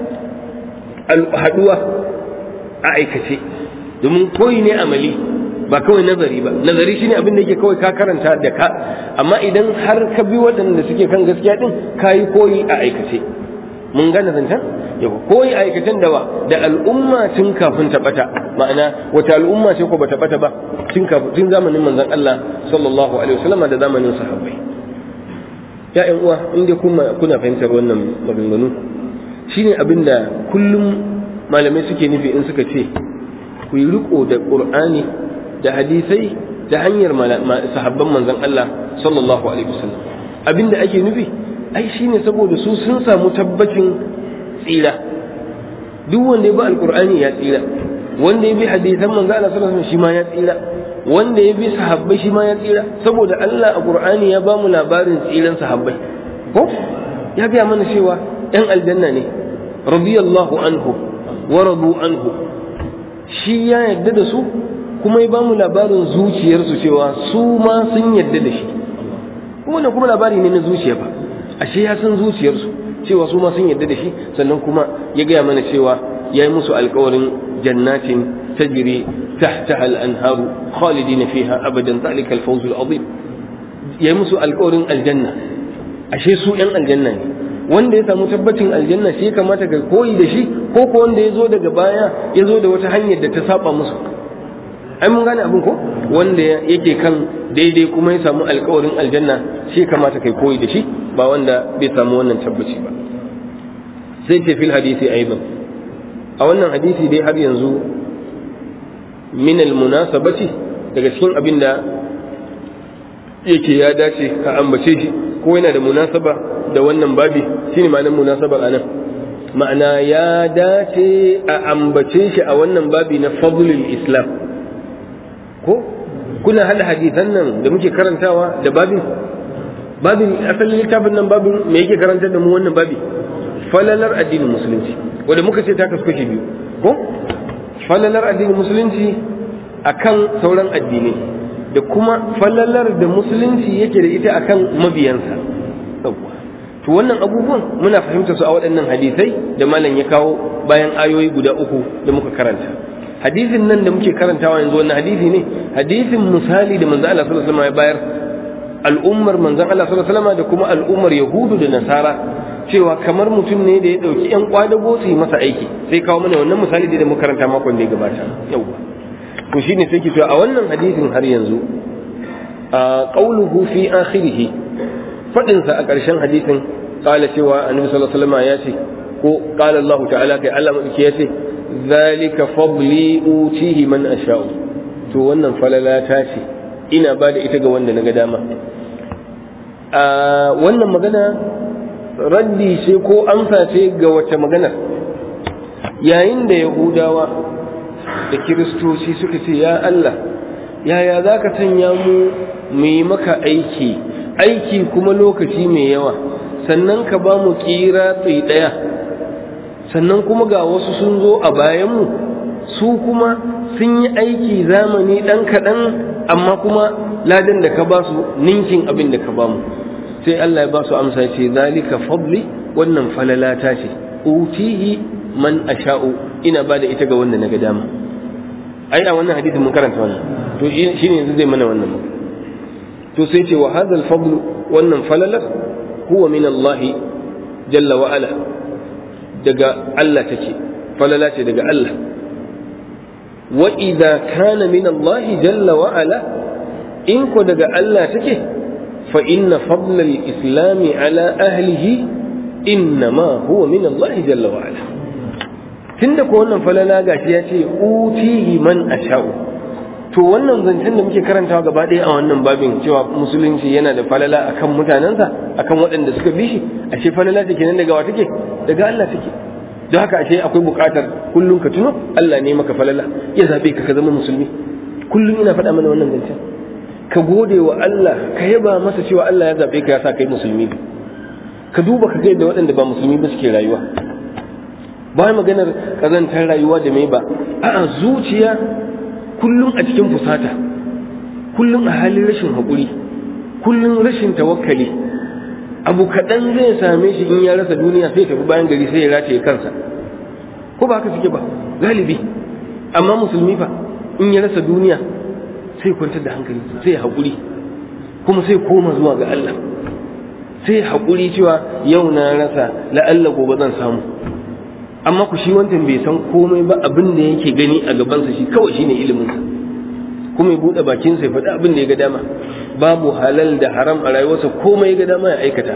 haɗuwa a aikace domin koyi ne amali ba kawai nazari ba nazari shine abin da yake kawai ka karanta da ka amma idan har ka bi waɗanda suke kan gaskiya din ka yi koyi a aikace mun gane zancen yau koyi a aikacen dawa da al'umma tun kafin ta bata ma'ana wata al'umma ce ko bata bata ba tun kafin tun zamanin manzon Allah sallallahu alaihi wasallam da zamanin sahabbai ya ƴan uwa inda kuma kuna fahimtar wannan maganganu shine abin da kullum malamai suke nufi in suka ce ku yi riko da qur'ani da hadisai ta hanyar sahabban manzon Allah sallallahu alaihi wasallam abinda ake nufi ai shine saboda su sun samu tabbacin tsira duk wanda ya bi alqur'ani ya tsira wanda ya bi hadisan manzon Allah sallallahu alaihi wasallam shi ma ya tsira wanda ya bi sahabbai shi ma ya tsira saboda Allah a qur'ani ya ba mu labarin tsiran sahabbai ko ya biya mana cewa yan aljanna ne radiyallahu anhu wa radu anhu shi ya yarda da su kuma ya bamu labarin zuciyarsu cewa su ma sun yarda da shi kuma kuma labari ne na zuciya ba ashe ya san zuciyarsu cewa su ma sun yarda da shi sannan kuma ya gaya mana cewa ya yi musu alkawarin jannatin tajri tahtaha al-anharu khalidina fiha abadan zalika al-fawz al-azim ya yi musu alkawarin aljanna ashe su yan aljanna ne wanda ya samu tabbacin aljanna shi ya kamata ka koyi da shi ko ko wanda ya zo daga baya ya zo da wata hanyar da ta saba musu ai mun gane abin ko wanda yake kan daidai kuma ya samu alkawarin aljanna shi kamata kai koyi da shi ba wanda bai samu wannan tabbaci ba sai ce fil hadisi aidan a wannan hadisi dai har yanzu min al munasabati daga cikin abin da yake ya dace ka ambace shi ko yana da munasaba da wannan babi shine ma'anar munasaba anan ma'ana ya dace a ambace shi a wannan babi na fadlul islam ko kuna hada hadisan nan da muke karantawa da babin babin asalin littafin nan babin me yake karantar da mu wannan babi falalar addinin musulunci wanda muka ce ta kasu kashi biyu ko falalar addinin musulunci akan sauran addinai da kuma falalar da musulunci yake da ita akan mabiyansa to wannan abubuwan muna fahimta su a waɗannan hadisai da malam ya kawo bayan ayoyi guda uku da muka karanta hadisin nan da muke karantawa yanzu wannan hadisi ne hadisin misali da manzo Allah sallallahu alaihi wasallam ya bayar al'ummar manzon Allah sallallahu alaihi wasallam da kuma al'ummar yahudu da nasara cewa kamar mutum ne da ya dauki yan kwadago su yi masa aiki sai kawo mana wannan misali da muka karanta makon da ya gabata yawa to shine sai ki to a wannan hadisin har yanzu a qauluhu fi akhirih fadin sa a ƙarshen hadisin qala cewa annabi sallallahu alaihi wasallam ya ce ko qala Allah ta'ala kai Allah madauki ya ce zalika fadli utihi man asha'u to wannan falala ta ce ina ba da ita ga wanda na ga dama a wannan magana raddi ce ko amsa ce ga wace magana yayin da yahudawa da kiristoci suka ce ya Allah yaya za ka sanya mu mu yi maka aiki aiki kuma lokaci mai yawa sannan ka ba mu kira tsaye ɗaya sannan kuma ga wasu sun zo a bayanmu su kuma sun yi aiki zamani ɗan kaɗan amma kuma ladan da ka ba su ninkin abin da ka ba mu sai Allah ya ba su amsa ce zalika fadli wannan falalata ce utihi man asha'u ina ba da ita ga wanda na ga dama ai a wannan hadisin mun karanta wannan to shine yanzu zai mana wannan to sai ce wa hadha al wannan falalar huwa min Allah jalla wa ala daga Allah take falala ce daga Allah wa idza kana min Allah jalla wa ala in ko daga Allah take fa inna fadla al-islam ala ahlihi innama huwa min Allah jalla wa ala tunda ko wannan falala gashi ya ce utihi man asha'u to wannan zancen da muke karantawa gaba ɗaya a wannan babin cewa musulunci yana da falala akan mutanensa akan waɗanda suka bi shi ashe falala take nan daga wa take daga Allah take don haka ashe akwai buƙatar kullum ka tuno Allah ne maka falala ya zabe ka ka zama musulmi kullum ina faɗa mana wannan zancen ka gode wa Allah ka yaba masa cewa Allah ya zabe ka ya sa kai musulmi ka duba ka ga yadda waɗanda ba musulmi ba suke rayuwa ba maganar kazantar rayuwa da mai ba a'a zuciya kullum a cikin fusata kullum a halin rashin haƙuri kullum rashin tawakkali abu kaɗan zai same shi in ya rasa duniya sai tafi bayan gari sai ya rataye kansa ko ba haka suke ba galibi amma musulmi fa in ya rasa duniya sai kwantar da hankali sai haƙuri kuma sai koma zuwa ga Allah sai haƙuri cewa yau na rasa la'alla gobe zan samu amma ku shi wancan bai san komai ba abin da yake gani a gabansa shi kawai shine iliminsa kuma ya buɗe bakinsa ya faɗi abin da ya ga dama babu halal da haram a rayuwarsa komai ya ga dama ya aikata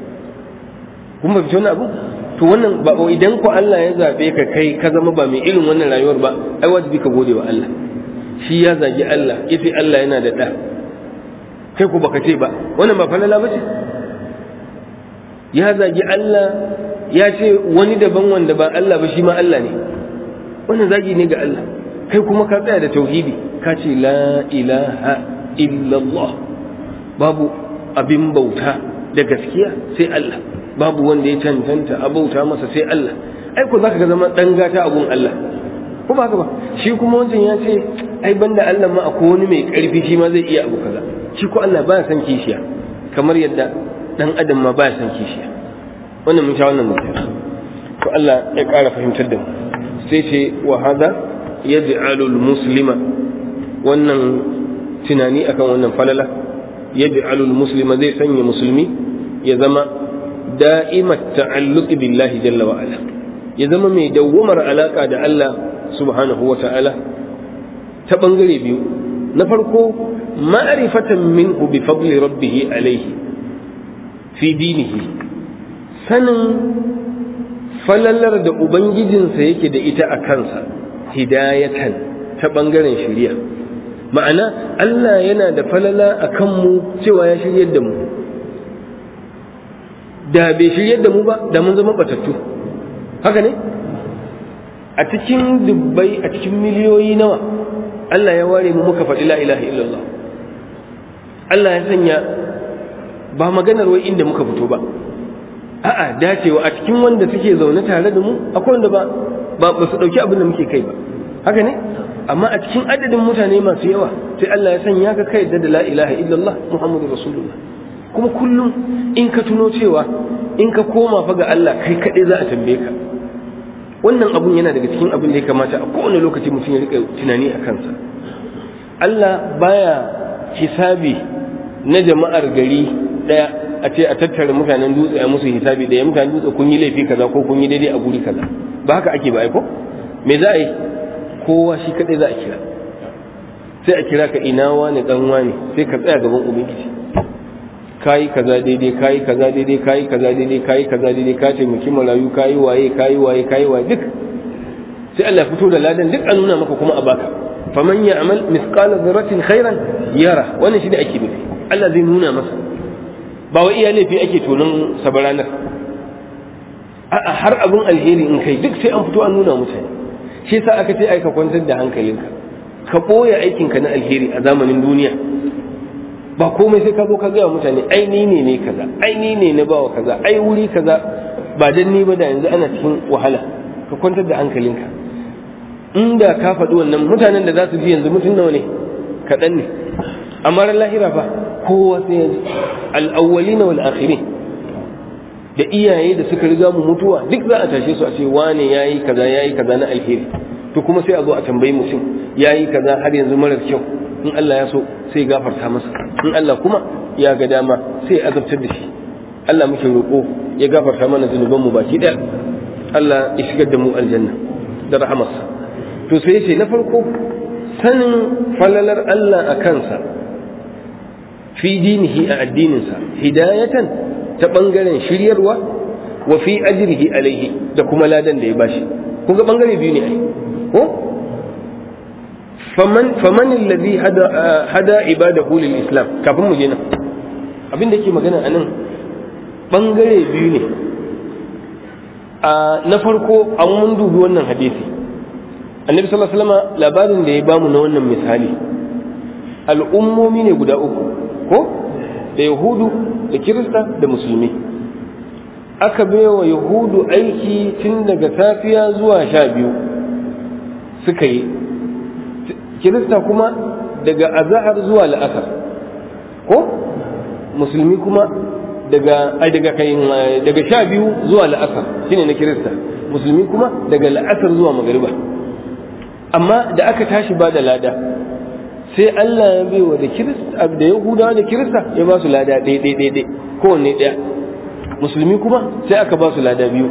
kuma bi wani abu to wannan ba idan ku Allah ya zabe ka kai ka zama ba mai irin wannan rayuwar ba ai wajibi ka gode wa Allah shi ya zagi Allah yace Allah yana da da kai ku baka ce ba wannan ba falala ba ce ya zagi Allah ya ce wani daban wanda ba Allah ba shi ma Allah ne wannan zagi ne ga Allah kai kuma ka tsaya da tauhidi ka ce la ilaha illallah babu abin bauta da gaskiya sai Allah babu wanda ya cancanta a bauta masa sai Allah ai ko zaka ga zama dan gata abun Allah ko ba haka ba shi kuma wancan ya ce ai banda Allah ma akwai wani mai karfi shi ma zai iya abu kaza shi ko Allah ba san kishiya kamar yadda dan adam ma ba san kishiya wannan mun sha wannan mutum to Allah ya ƙara fahimtar da mu sai ce wa hada yaj'alu muslima wannan tunani akan wannan falala yaj'alu muslima zai sanya musulmi ya zama da'imat ta'alluq billahi jalla wa ala ya zama mai dawwamar alaka da Allah subhanahu wa ta'ala ta bangare biyu na farko ma'rifatan minhu bi fadli rabbih alayhi fi dinihi sanin falalar da ubangijinsa yake da ita a kansa hidayatan ta ɓangaren shirya ma'ana Allah yana da falala a kanmu cewa ya shiryar da mu da bai shiryar da mu ba da mun zama batattu haka ne a cikin dubbai a cikin miliyoyi nawa Allah ya ware mu muka faɗi la ilaha illallah Allah ya sanya ba maganar wai inda muka fito ba a'a dacewa a cikin wanda suke zaune tare da mu akwai wanda ba ba ba su dauki abin da muke kai ba haka ne amma a cikin adadin mutane masu yawa sai Allah ya sanya ka kai da la ilaha illallah muhammadu rasulullah kuma kullum in ka tuno cewa in ka koma fa ga Allah kai kaɗai za a tambaye ka wannan abun yana daga cikin abin da ya kamata a kowane lokaci mutum ya rika tunani a kansa Allah baya hisabi na jama'ar gari daya a ce a tattara mutanen dutse a musu hisabi da ya mutanen dutse kun yi laifi kaza ko kun yi daidai a guri kaza ba haka ake ba aiko me za a yi kowa shi kadai za a kira sai a kira ka ina wani dan wani sai ka tsaya gaban ubangiji kayi kaza daidai kayi kaza daidai kayi kaza daidai kayi kaza daidai ka ce miki marayu kayi waye kayi waye kayi waye duk sai Allah fito da ladan duk a nuna maka kuma a baka faman ya'mal mithqala dharratin khairan yara wannan shi da ake nufi Allah zai nuna masa ba wai iya laifi ake tonon sabaranar a'a har abin alheri in kai duk sai an fito an nuna mutane shi yasa aka ce ai ka kwantar da hankalinka ka ɓoye aikinka na alheri a zamanin duniya ba komai sai ka zo ka gaya mutane ai ni ne ne kaza ai ni ne na bawa kaza ai wuri kaza ba dan ni ba da yanzu ana cikin wahala ka kwantar da hankalinka inda ka faɗi wannan mutanen da za su ji yanzu mutum nawa ne kaɗan ne amma ran lahira fa kowa sai ya ji al'awwalin wal akhirin da iyaye da suka riga mu mutuwa duk za a tashe su a ce wane yayi kaza yayi kaza na alheri to kuma sai a zo a tambayi mutum yayi kaza har yanzu marar kyau in Allah ya so sai gafarta masa in Allah kuma ya ga dama sai azabtar da shi Allah muke roƙo ya gafarta mana zunuban mu baki ɗaya Allah ya shigar da mu aljanna da rahamarsa to sai ce na farko sanin falalar Allah a kansa fi dinihi a addininsa hidayatan ta ɓangaren shiryarwa wa fi ajrihi alaihi da kuma ladan da ya bashi kun ga ɓangare biyu ne ai ko faman faman alladhi hada hada ibadahu lil islam kafin mu je nan abin da yake magana anan ɓangare biyu ne a na farko an mun dubi wannan hadisi annabi sallallahu alaihi wasallam labarin da ya bamu na wannan misali al'ummomi ne guda uku ko da yahudu da kirista da musulmi aka baiwa yahudu aiki tun daga safiya zuwa sha biyu suka yi kirista kuma daga azahar zuwa la'asar ko musulmi kuma daga ai daga kai daga sha biyu zuwa la'asar shine na kirista musulmi kuma daga la'asar zuwa magariba amma da aka tashi ba da lada sai Allah ya bai wa da kirista da yahudawa da kirista ya ba su lada ɗaya ɗaya ɗaya ɗaya kowanne ɗaya musulmi kuma sai aka ba su lada biyu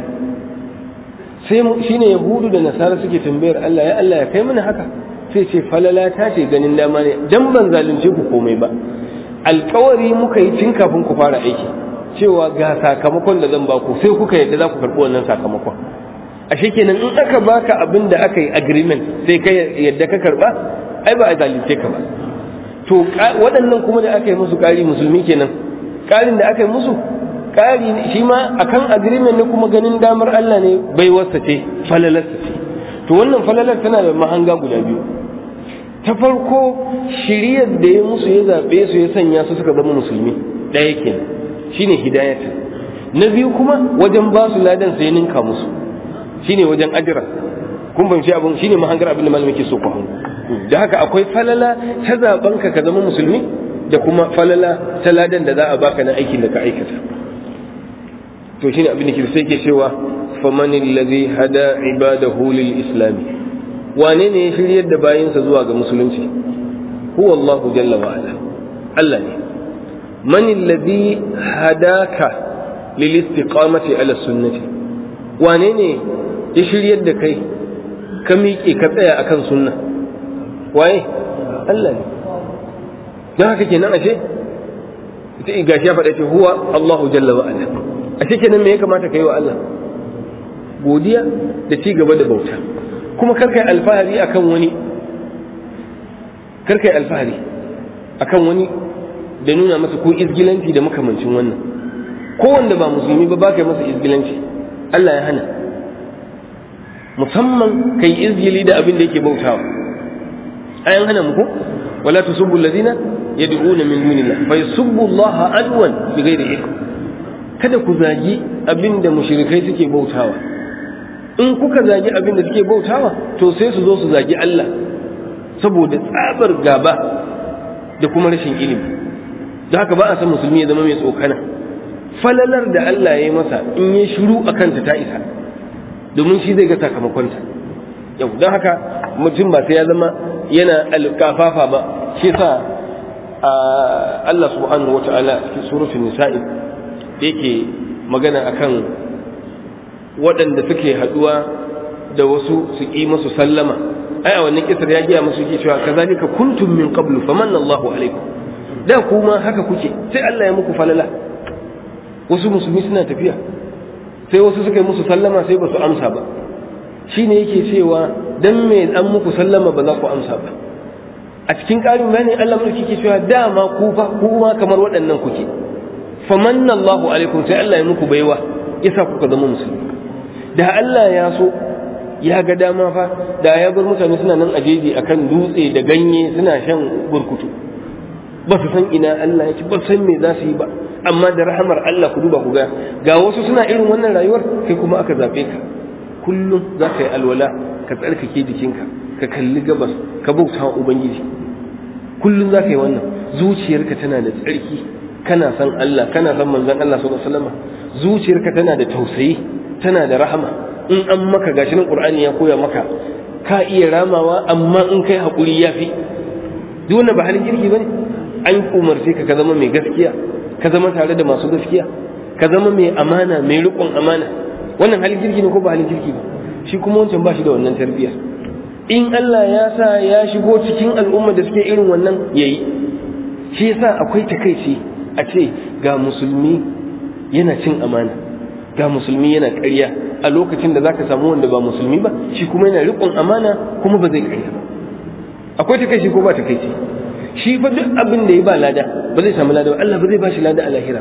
sai shine yahudu da nasara suke tambayar Allah ya Allah ya kai mana haka sai ce falala ta ce ganin dama ne dan ban zalunce ku komai ba alkawari muka yi tun kafin ku fara aiki cewa ga sakamakon da zan ba ku sai kuka yadda za ku karɓi wannan sakamakon ashe kenan in aka baka abin da aka yi agreement sai ka yadda ka karɓa ai ba a zalunce ka ba to waɗannan kuma da aka yi musu ƙari musulmi kenan ƙarin da aka yi musu ƙari shi ma akan agreement ne kuma ganin damar Allah ne bai wasa ce falalarsa ce to wannan falalar tana da mahanga guda biyu ta farko shiriyar da ya musu ya zaɓe su ya sanya su suka zama musulmi ɗaya kenan shine hidayata na biyu kuma wajen ba su ladan sai ninka musu shine wajen ajira kun fahimci abin shine mahangar abin da malamin ke so ku hango da haka akwai falala ta zaben ka ka zama musulmi da kuma falala ta ladan da za a baka na aikin da ka aikata to shine abin da ke sai ke cewa faman allazi hada ibadahu lil islami wane ne ya shiryar da bayinsa zuwa ga musulunci huwa Allah jalla wa ala Allah ne man alladhi hadaka lil istiqamati ala sunnati wane ne ya shiryar da kai ka miƙe ka tsaya akan sunna waye Allah ne don haka kenan ashe gashi ya faɗa ce huwa Allahu jalla wa ala ashe kenan me ya kamata ka yi wa Allah godiya da ci gaba da bauta kuma karka yi alfahari akan wani karka yi alfahari akan wani da nuna masa ko izgilanci da makamancin wannan ko wanda ba musulmi ba ba ka yi masa izgilanci Allah ya hana musamman kai izgili da abin da yake bautawa ayan hana muku wala tusubbu alladhina yad'una min dunillah fa yusubbu Allah adwan bighairi ilm kada ku zagi abin da mushrikai suke bautawa in kuka zagi abin da suke bautawa to sai su zo su zagi Allah saboda tsabar gaba da kuma rashin ilimi da haka ba a san musulmi ya zama mai tsokana falalar da Allah ya yi masa in ya shiru a kanta ta isa domin shi zai ga sakamakonta yau don haka mutum ba sai ya zama yana alkafafa ba shi sa Allah subhanahu wa ta'ala cikin suratul nisa'i yake magana akan waɗanda suke haɗuwa da wasu su ƙi masu sallama ai a wannan kisar ya giya musu ke cewa kazalika kuntum min qablu famanna Allahu alaikum da kuma haka kuke sai Allah ya muku falala wasu musulmi suna tafiya sai wasu suka yi musu sallama sai ba su amsa ba shine yake cewa dan me an muku sallama ba za ku amsa ba a cikin ƙarin bayani Allah mulki ke cewa dama ku fa kuma kamar waɗannan kuke famanna Allahu alaikum sai Allah ya muku baiwa yasa kuka zama musulmi da Allah ya so ya ga dama fa da ya bar mutane suna nan a jeji akan dutse da ganye suna shan burkutu ba su san ina Allah ya ci ba san me za su yi ba amma da rahamar Allah ku duba ku ga ga wasu suna irin wannan rayuwar kai kuma aka zabe ka kullum za ka yi alwala ka tsarkake jikinka ka kalli gabas ka bauta wa ubangiji kullum za ka yi wannan zuciyarka tana da tsarki kana san Allah kana san manzon Allah sallallahu alaihi wasallam zuciyarka tana da tausayi tana da rahama in an maka gashi nan qur'ani ya koya maka ka iya ramawa amma in kai hakuri yafi duk wannan ba halin kirki bane an umarce ka ka zama mai gaskiya ka zama tare da masu gaskiya ka zama mai amana mai riƙon amana wannan halin kirki ne ko ba halin kirki ba shi kuma wancan ba shi da wannan tarbiyya in Allah ya sa ya shigo cikin al'umma da suke irin wannan yayi shi yasa akwai takaici a ce ga musulmi yana cin amana ga musulmi yana ƙarya a lokacin da zaka samu wanda ba musulmi ba shi kuma yana riƙon amana kuma ba zai ƙarya ba akwai takaici ko ba takaici shi fa duk abin da ya ba lada ba zai samu lada ba Allah ba zai ba shi lada a lahira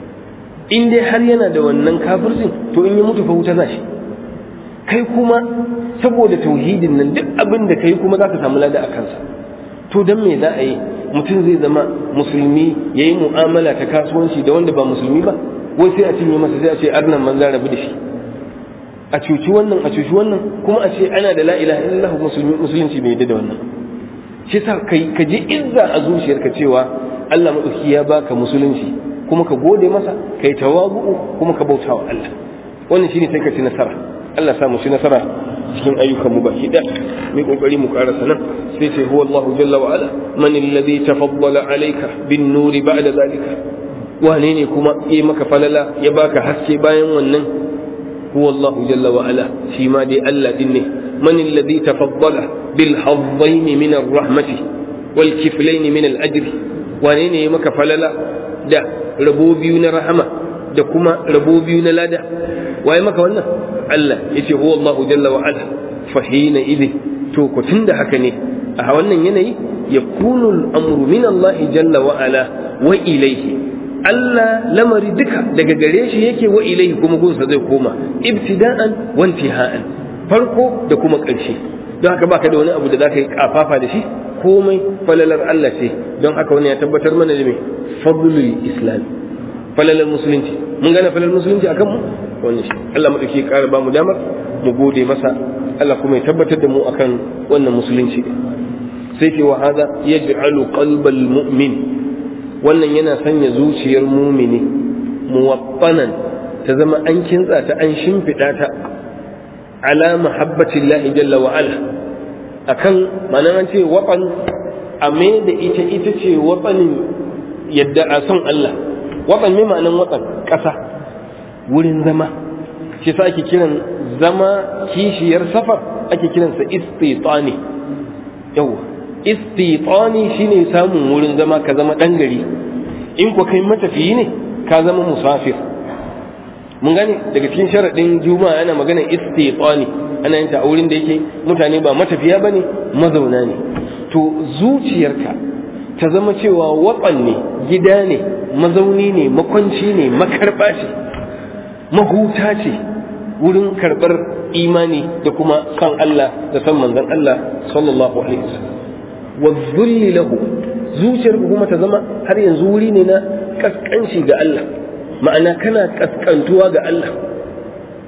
in dai har yana da wannan kafircin to in ya mutu fa wuta za shi kai kuma saboda tauhidin nan duk abin da kai kuma za ka samu lada a kansa to dan me za a yi mutum zai zama musulmi ya yi mu'amala ta kasuwanci da wanda ba musulmi ba wai sai a cinye masa sai a ce arnan manzan rabu da shi a cuci wannan a cuci wannan kuma a ce ana da la ilaha illallah musulunci bai yadda da wannan shi sa kai ka ji izza a zuciyarka cewa Allah madauki ya baka musulunci kuma ka gode masa kai tawabu kuma ka bauta wa Allah wannan shine sai ka ci nasara Allah sa mu ci nasara cikin ayyukan mu baki da mai kokari mu karasa nan sai ce huwa Allah jalla wa ala man alladhi tafaddala alayka bin nuri ba'da zalika wane ne kuma yi maka falala ya baka haske bayan wannan huwa Allah jalla wa ala shi ma dai Allah din ne man alladhi tafaddala bil haddain min ar-rahmati wal kiflain min al-ajr wane ne ya maka falala da rabo biyu na rahama da kuma rabo biyu na lada waye maka wannan Allah yace huwa Allah jalla wa ala fahina idhi to ko tunda haka ne a wannan yanayi yakunu al-amru min Allah jalla wa ala wa ilayhi Allah lamari duka daga gare shi yake wa ilaihi kuma gunsa zai koma ibtida'an wa intiha'an farko da kuma ƙarshe don haka baka da wani abu da zaka yi kafafa da shi komai falalar Allah ce don haka wani ya tabbatar mana da me fadlul islam falalar musulunci mun gane falalar musulunci akan mu wannan shi Allah madauki ya ƙara ba mu damar mu gode masa Allah kuma ya tabbatar da mu akan wannan musulunci sai ce wa hada yaj'alu qalbal mu'min wannan yana sanya zuciyar mumini muwaffanan ta zama an kintsa ta an shimfiɗa ta ala mahabbatin lahi jalla wa ala akan ma'anar an ce waɓan a da ita ita ce waɓanin yadda a son Allah waɓan mai ma'anar waɓan ƙasa wurin zama shi sa ake kiran zama kishiyar safar ake kiransa istitani yawa istitani shine samun wurin zama ka zama dan gari in ko kai matafiyi ne ka zama musafir mun gane daga cikin sharadin juma'a ana magana istitani ana yin ta a wurin da yake mutane ba matafiya bane mazauna ne to zuciyarka ta zama cewa watsan ne gida ne mazauni ne makwanci ne makarba ce mahuta ce wurin karɓar imani da kuma san Allah da san manzon Allah sallallahu alaihi wasallam wazzulli lahu zuciyar kuma ta zama har yanzu wuri ne na kaskanci ga Allah ma'ana kana kaskantuwa ga Allah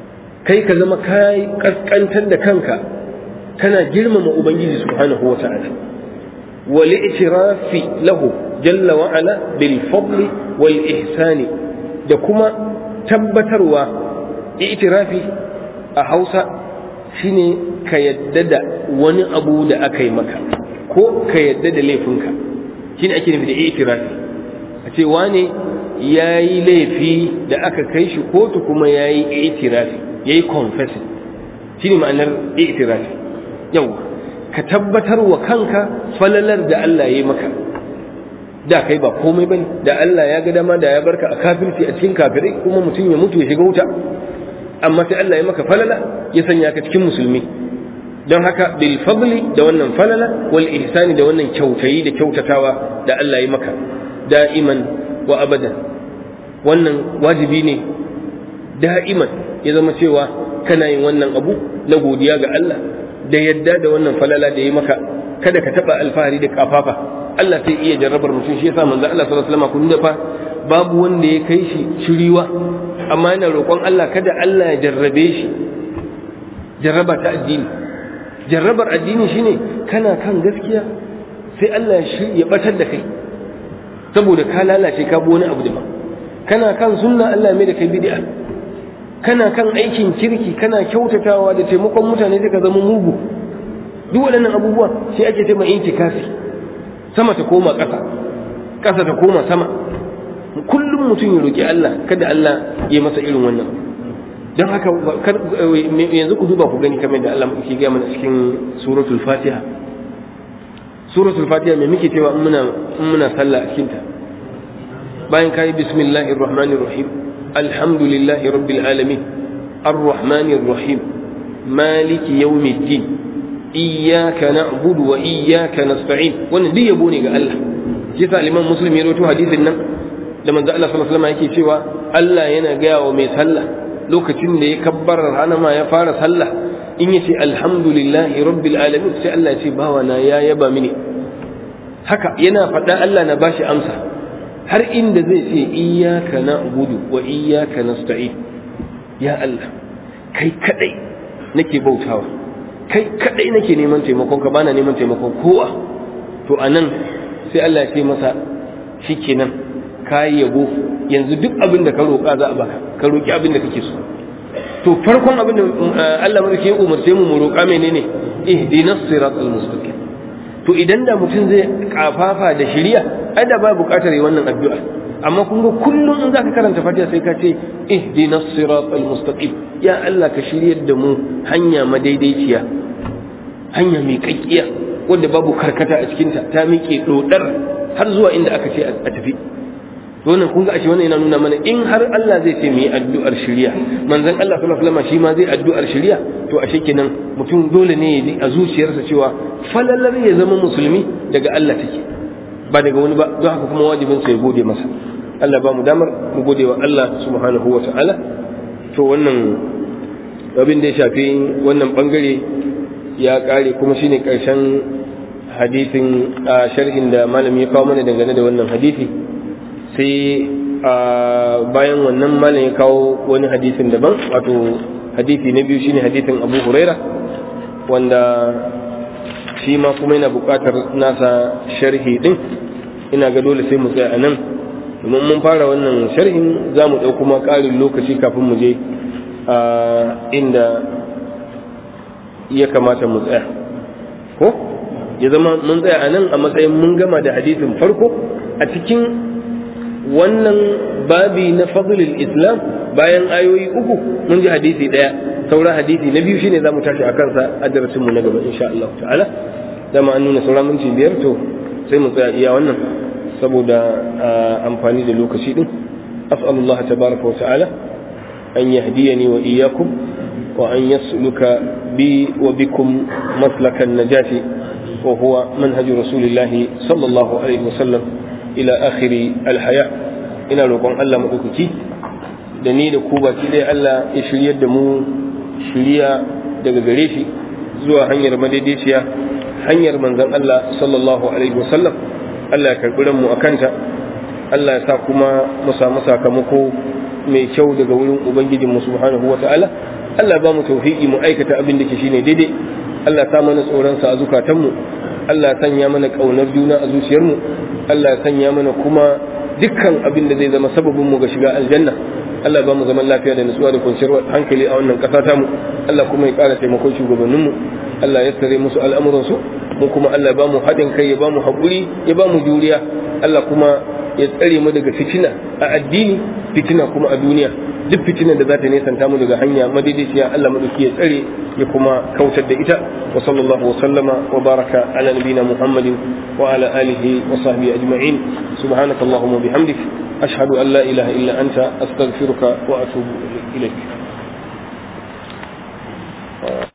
kai ka zama kai kaskantar da kanka kana girmama ubangiji subhanahu wa ta'ala wal i'tirafi lahu jalla wa ala bil fadli wal ihsani da kuma tabbatarwa i'tirafi a Hausa shine ka yadda da wani abu da aka yi maka ko ka yadda da laifinka shine ake nufi da i'tirafi a ce wane ya yi laifi da aka kai shi kotu kuma ya yi i'tirafi ya yi confessing shine ma'anar i'tirafi yau ka tabbatar wa kanka falalar da Allah ya yi maka da kai ba komai bane da Allah ya ga dama da ya barka a kafirci a cikin kafirai kuma mutum ya mutu ya shiga wuta amma sai Allah ya maka falala ya sanya ka cikin musulmi don haka bil fadli da wannan falala wal ihsani da wannan kyautayi da kyautatawa da Allah ya maka da'iman wa abadan wannan wajibi ne da'iman ya zama cewa kana yin wannan abu na godiya ga Allah da yadda da wannan falala da ya maka kada ka taba alfahari da kafafa Allah sai iya jarrabar mutum shi yasa manzo Allah sallallahu alaihi wasallam kun dafa babu wanda ya kai shi shiriwa amma yana roƙon Allah kada Allah ya jarrabe shi jarraba ta addini jarrabar addini shine kana kan gaskiya sai Allah ya batar da kai saboda ka lalace ka bi wani abu daban kana kan sunna Allah mai da kai bid'a kana kan aikin kirki kana kyautatawa da taimakon mutane sai ka zama mugu duk waɗannan abubuwa sai ake ce mai intikafi sama ta koma ƙasa ƙasa ta koma sama kullum mutum ya roƙi Allah kada Allah ya masa irin wannan don haka yanzu ku duba ku gani kamar da Allah ke gaya mana cikin suratul fatiha suratul fatiha mai muke cewa in muna sallah a cikinta bayan kayi bismillahir rahmanir rahim alhamdulillahi rabbil alamin arrahmanir rahim maliki yawmiddin iyyaka na'budu wa iyyaka nasta'in wannan duk yabo ne ga Allah shi sa liman muslim ya rawaito hadisin nan da manzo Allah sallallahu alaihi wasallam yake cewa Allah yana gaya wa mai sallah lokacin da ya kabbarar hanama ya fara sallah in yace alhamdulillahi rabbil alamin sai Allah ya ce bawa na ya yaba mini haka yana faɗa Allah na bashi amsa har inda zai ce iyyaka na'budu wa iyyaka nasta'in ya Allah kai kadai nake bautawa kai kadai nake neman taimakon ka bana neman taimakon kowa to anan sai Allah ya ce masa shikenan ka yabo yanzu duk abin da ka roƙa za a baka ka roƙi abin da kake so to farkon abin da Allah mulki ya umarce mu mu roƙa menene ihdinas siratal mustaqim to idan da mutum zai kafafa da shiriya ai da ba buƙatar yi wannan addu'a amma kun ga kullum in zaka karanta fatiha sai ka ce ihdinas siratal mustaqim ya Allah ka shiryar da mu hanya madaidaiciya hanya mai kakkiya wanda babu karkata a cikinta ta miƙe dodar har zuwa inda aka ce a tafi wannan kun ga ashe wannan yana nuna mana in har Allah zai ce mu yi addu'ar shiriya manzon Allah sallallahu alaihi wasallam shi ma zai addu'ar shiriya to ashe kenan mutum dole ne ya ji a zuciyarsa cewa falalar ya zama musulmi daga Allah take ba daga wani ba don haka kuma wajibin sa ya gode masa Allah ba mu damar mu gode wa Allah subhanahu wa ta'ala to wannan abin da ya shafi wannan bangare ya kare kuma shine karshen hadisin a sharhin da malami ya kawo mana dangane da wannan hadisi sai bayan wannan malam ya kawo wani hadisin daban wato hadisi na biyu shine hadisin abu huraira wanda shi ma kuma yana buƙatar nasa sharhi din ina ga dole sai mu tsaya a nan domin mun fara wannan sharhin za mu ɗau kuma ƙarin lokaci kafin mu je a inda ya kamata mu tsaya ko ya zama mun tsaya a nan a matsayin mun gama da hadisin farko a cikin wannan babi na fadlul islam bayan ayoyi uku mun ji hadisi daya saura hadisi na biyu shine zamu tashi akan sa a darasin mu na gaba insha Allah ta'ala dama an nuna saura minti biyar to sai mu tsaya iya wannan saboda amfani da lokaci din as'alullah tabaraka wa ta'ala an yahdiyani wa iyyakum wa an yasluka bi wa bikum maslakan najati wa huwa manhaju rasulillahi sallallahu alaihi wa sallam ila akhiri alhaya ina roƙon Allah maɗaukaki da ni da ku baki ɗaya Allah ya shiryar da mu shirya daga gare shi zuwa hanyar madaidaiciya hanyar manzon Allah sallallahu alaihi wasallam Allah ya karɓi mu a kanta Allah ya sa kuma mu samu sakamako mai kyau daga wurin ubangijin mu subhanahu wa ta'ala Allah ba mu tawfiki mu aikata abin da ke shine daidai Allah ta mana tsoron sa a zukatanmu Allah ya sanya mana kaunar juna a zuciyarmu Allah ya sanya mana kuma dukkan abin da zai zama sababin mu ga shiga aljanna Allah ba mu zaman lafiya da nutsuwa da kwanciyar hankali a wannan ƙasa tamu Allah kuma ya ƙara taimakon shugabanninmu Allah ya tsare musu al'amuransu mu kuma Allah ba mu haɗin kai ya ba mu haƙuri ya ba mu juriya Allah kuma ya tsare mu daga fitina a addini fitina kuma a duniya duk fitinan da za ta nesanta mu daga hanya madaidaiciya Allah madauki ya tsare ya kuma kautar da ita wa sallallahu wa sallama wa baraka ala nabina Muhammadin wa ala alihi wa sahbihi ajma'in subhanakallahumma bihamdik ashhadu an la ilaha illa anta astaghfiruka wa atubu ilaik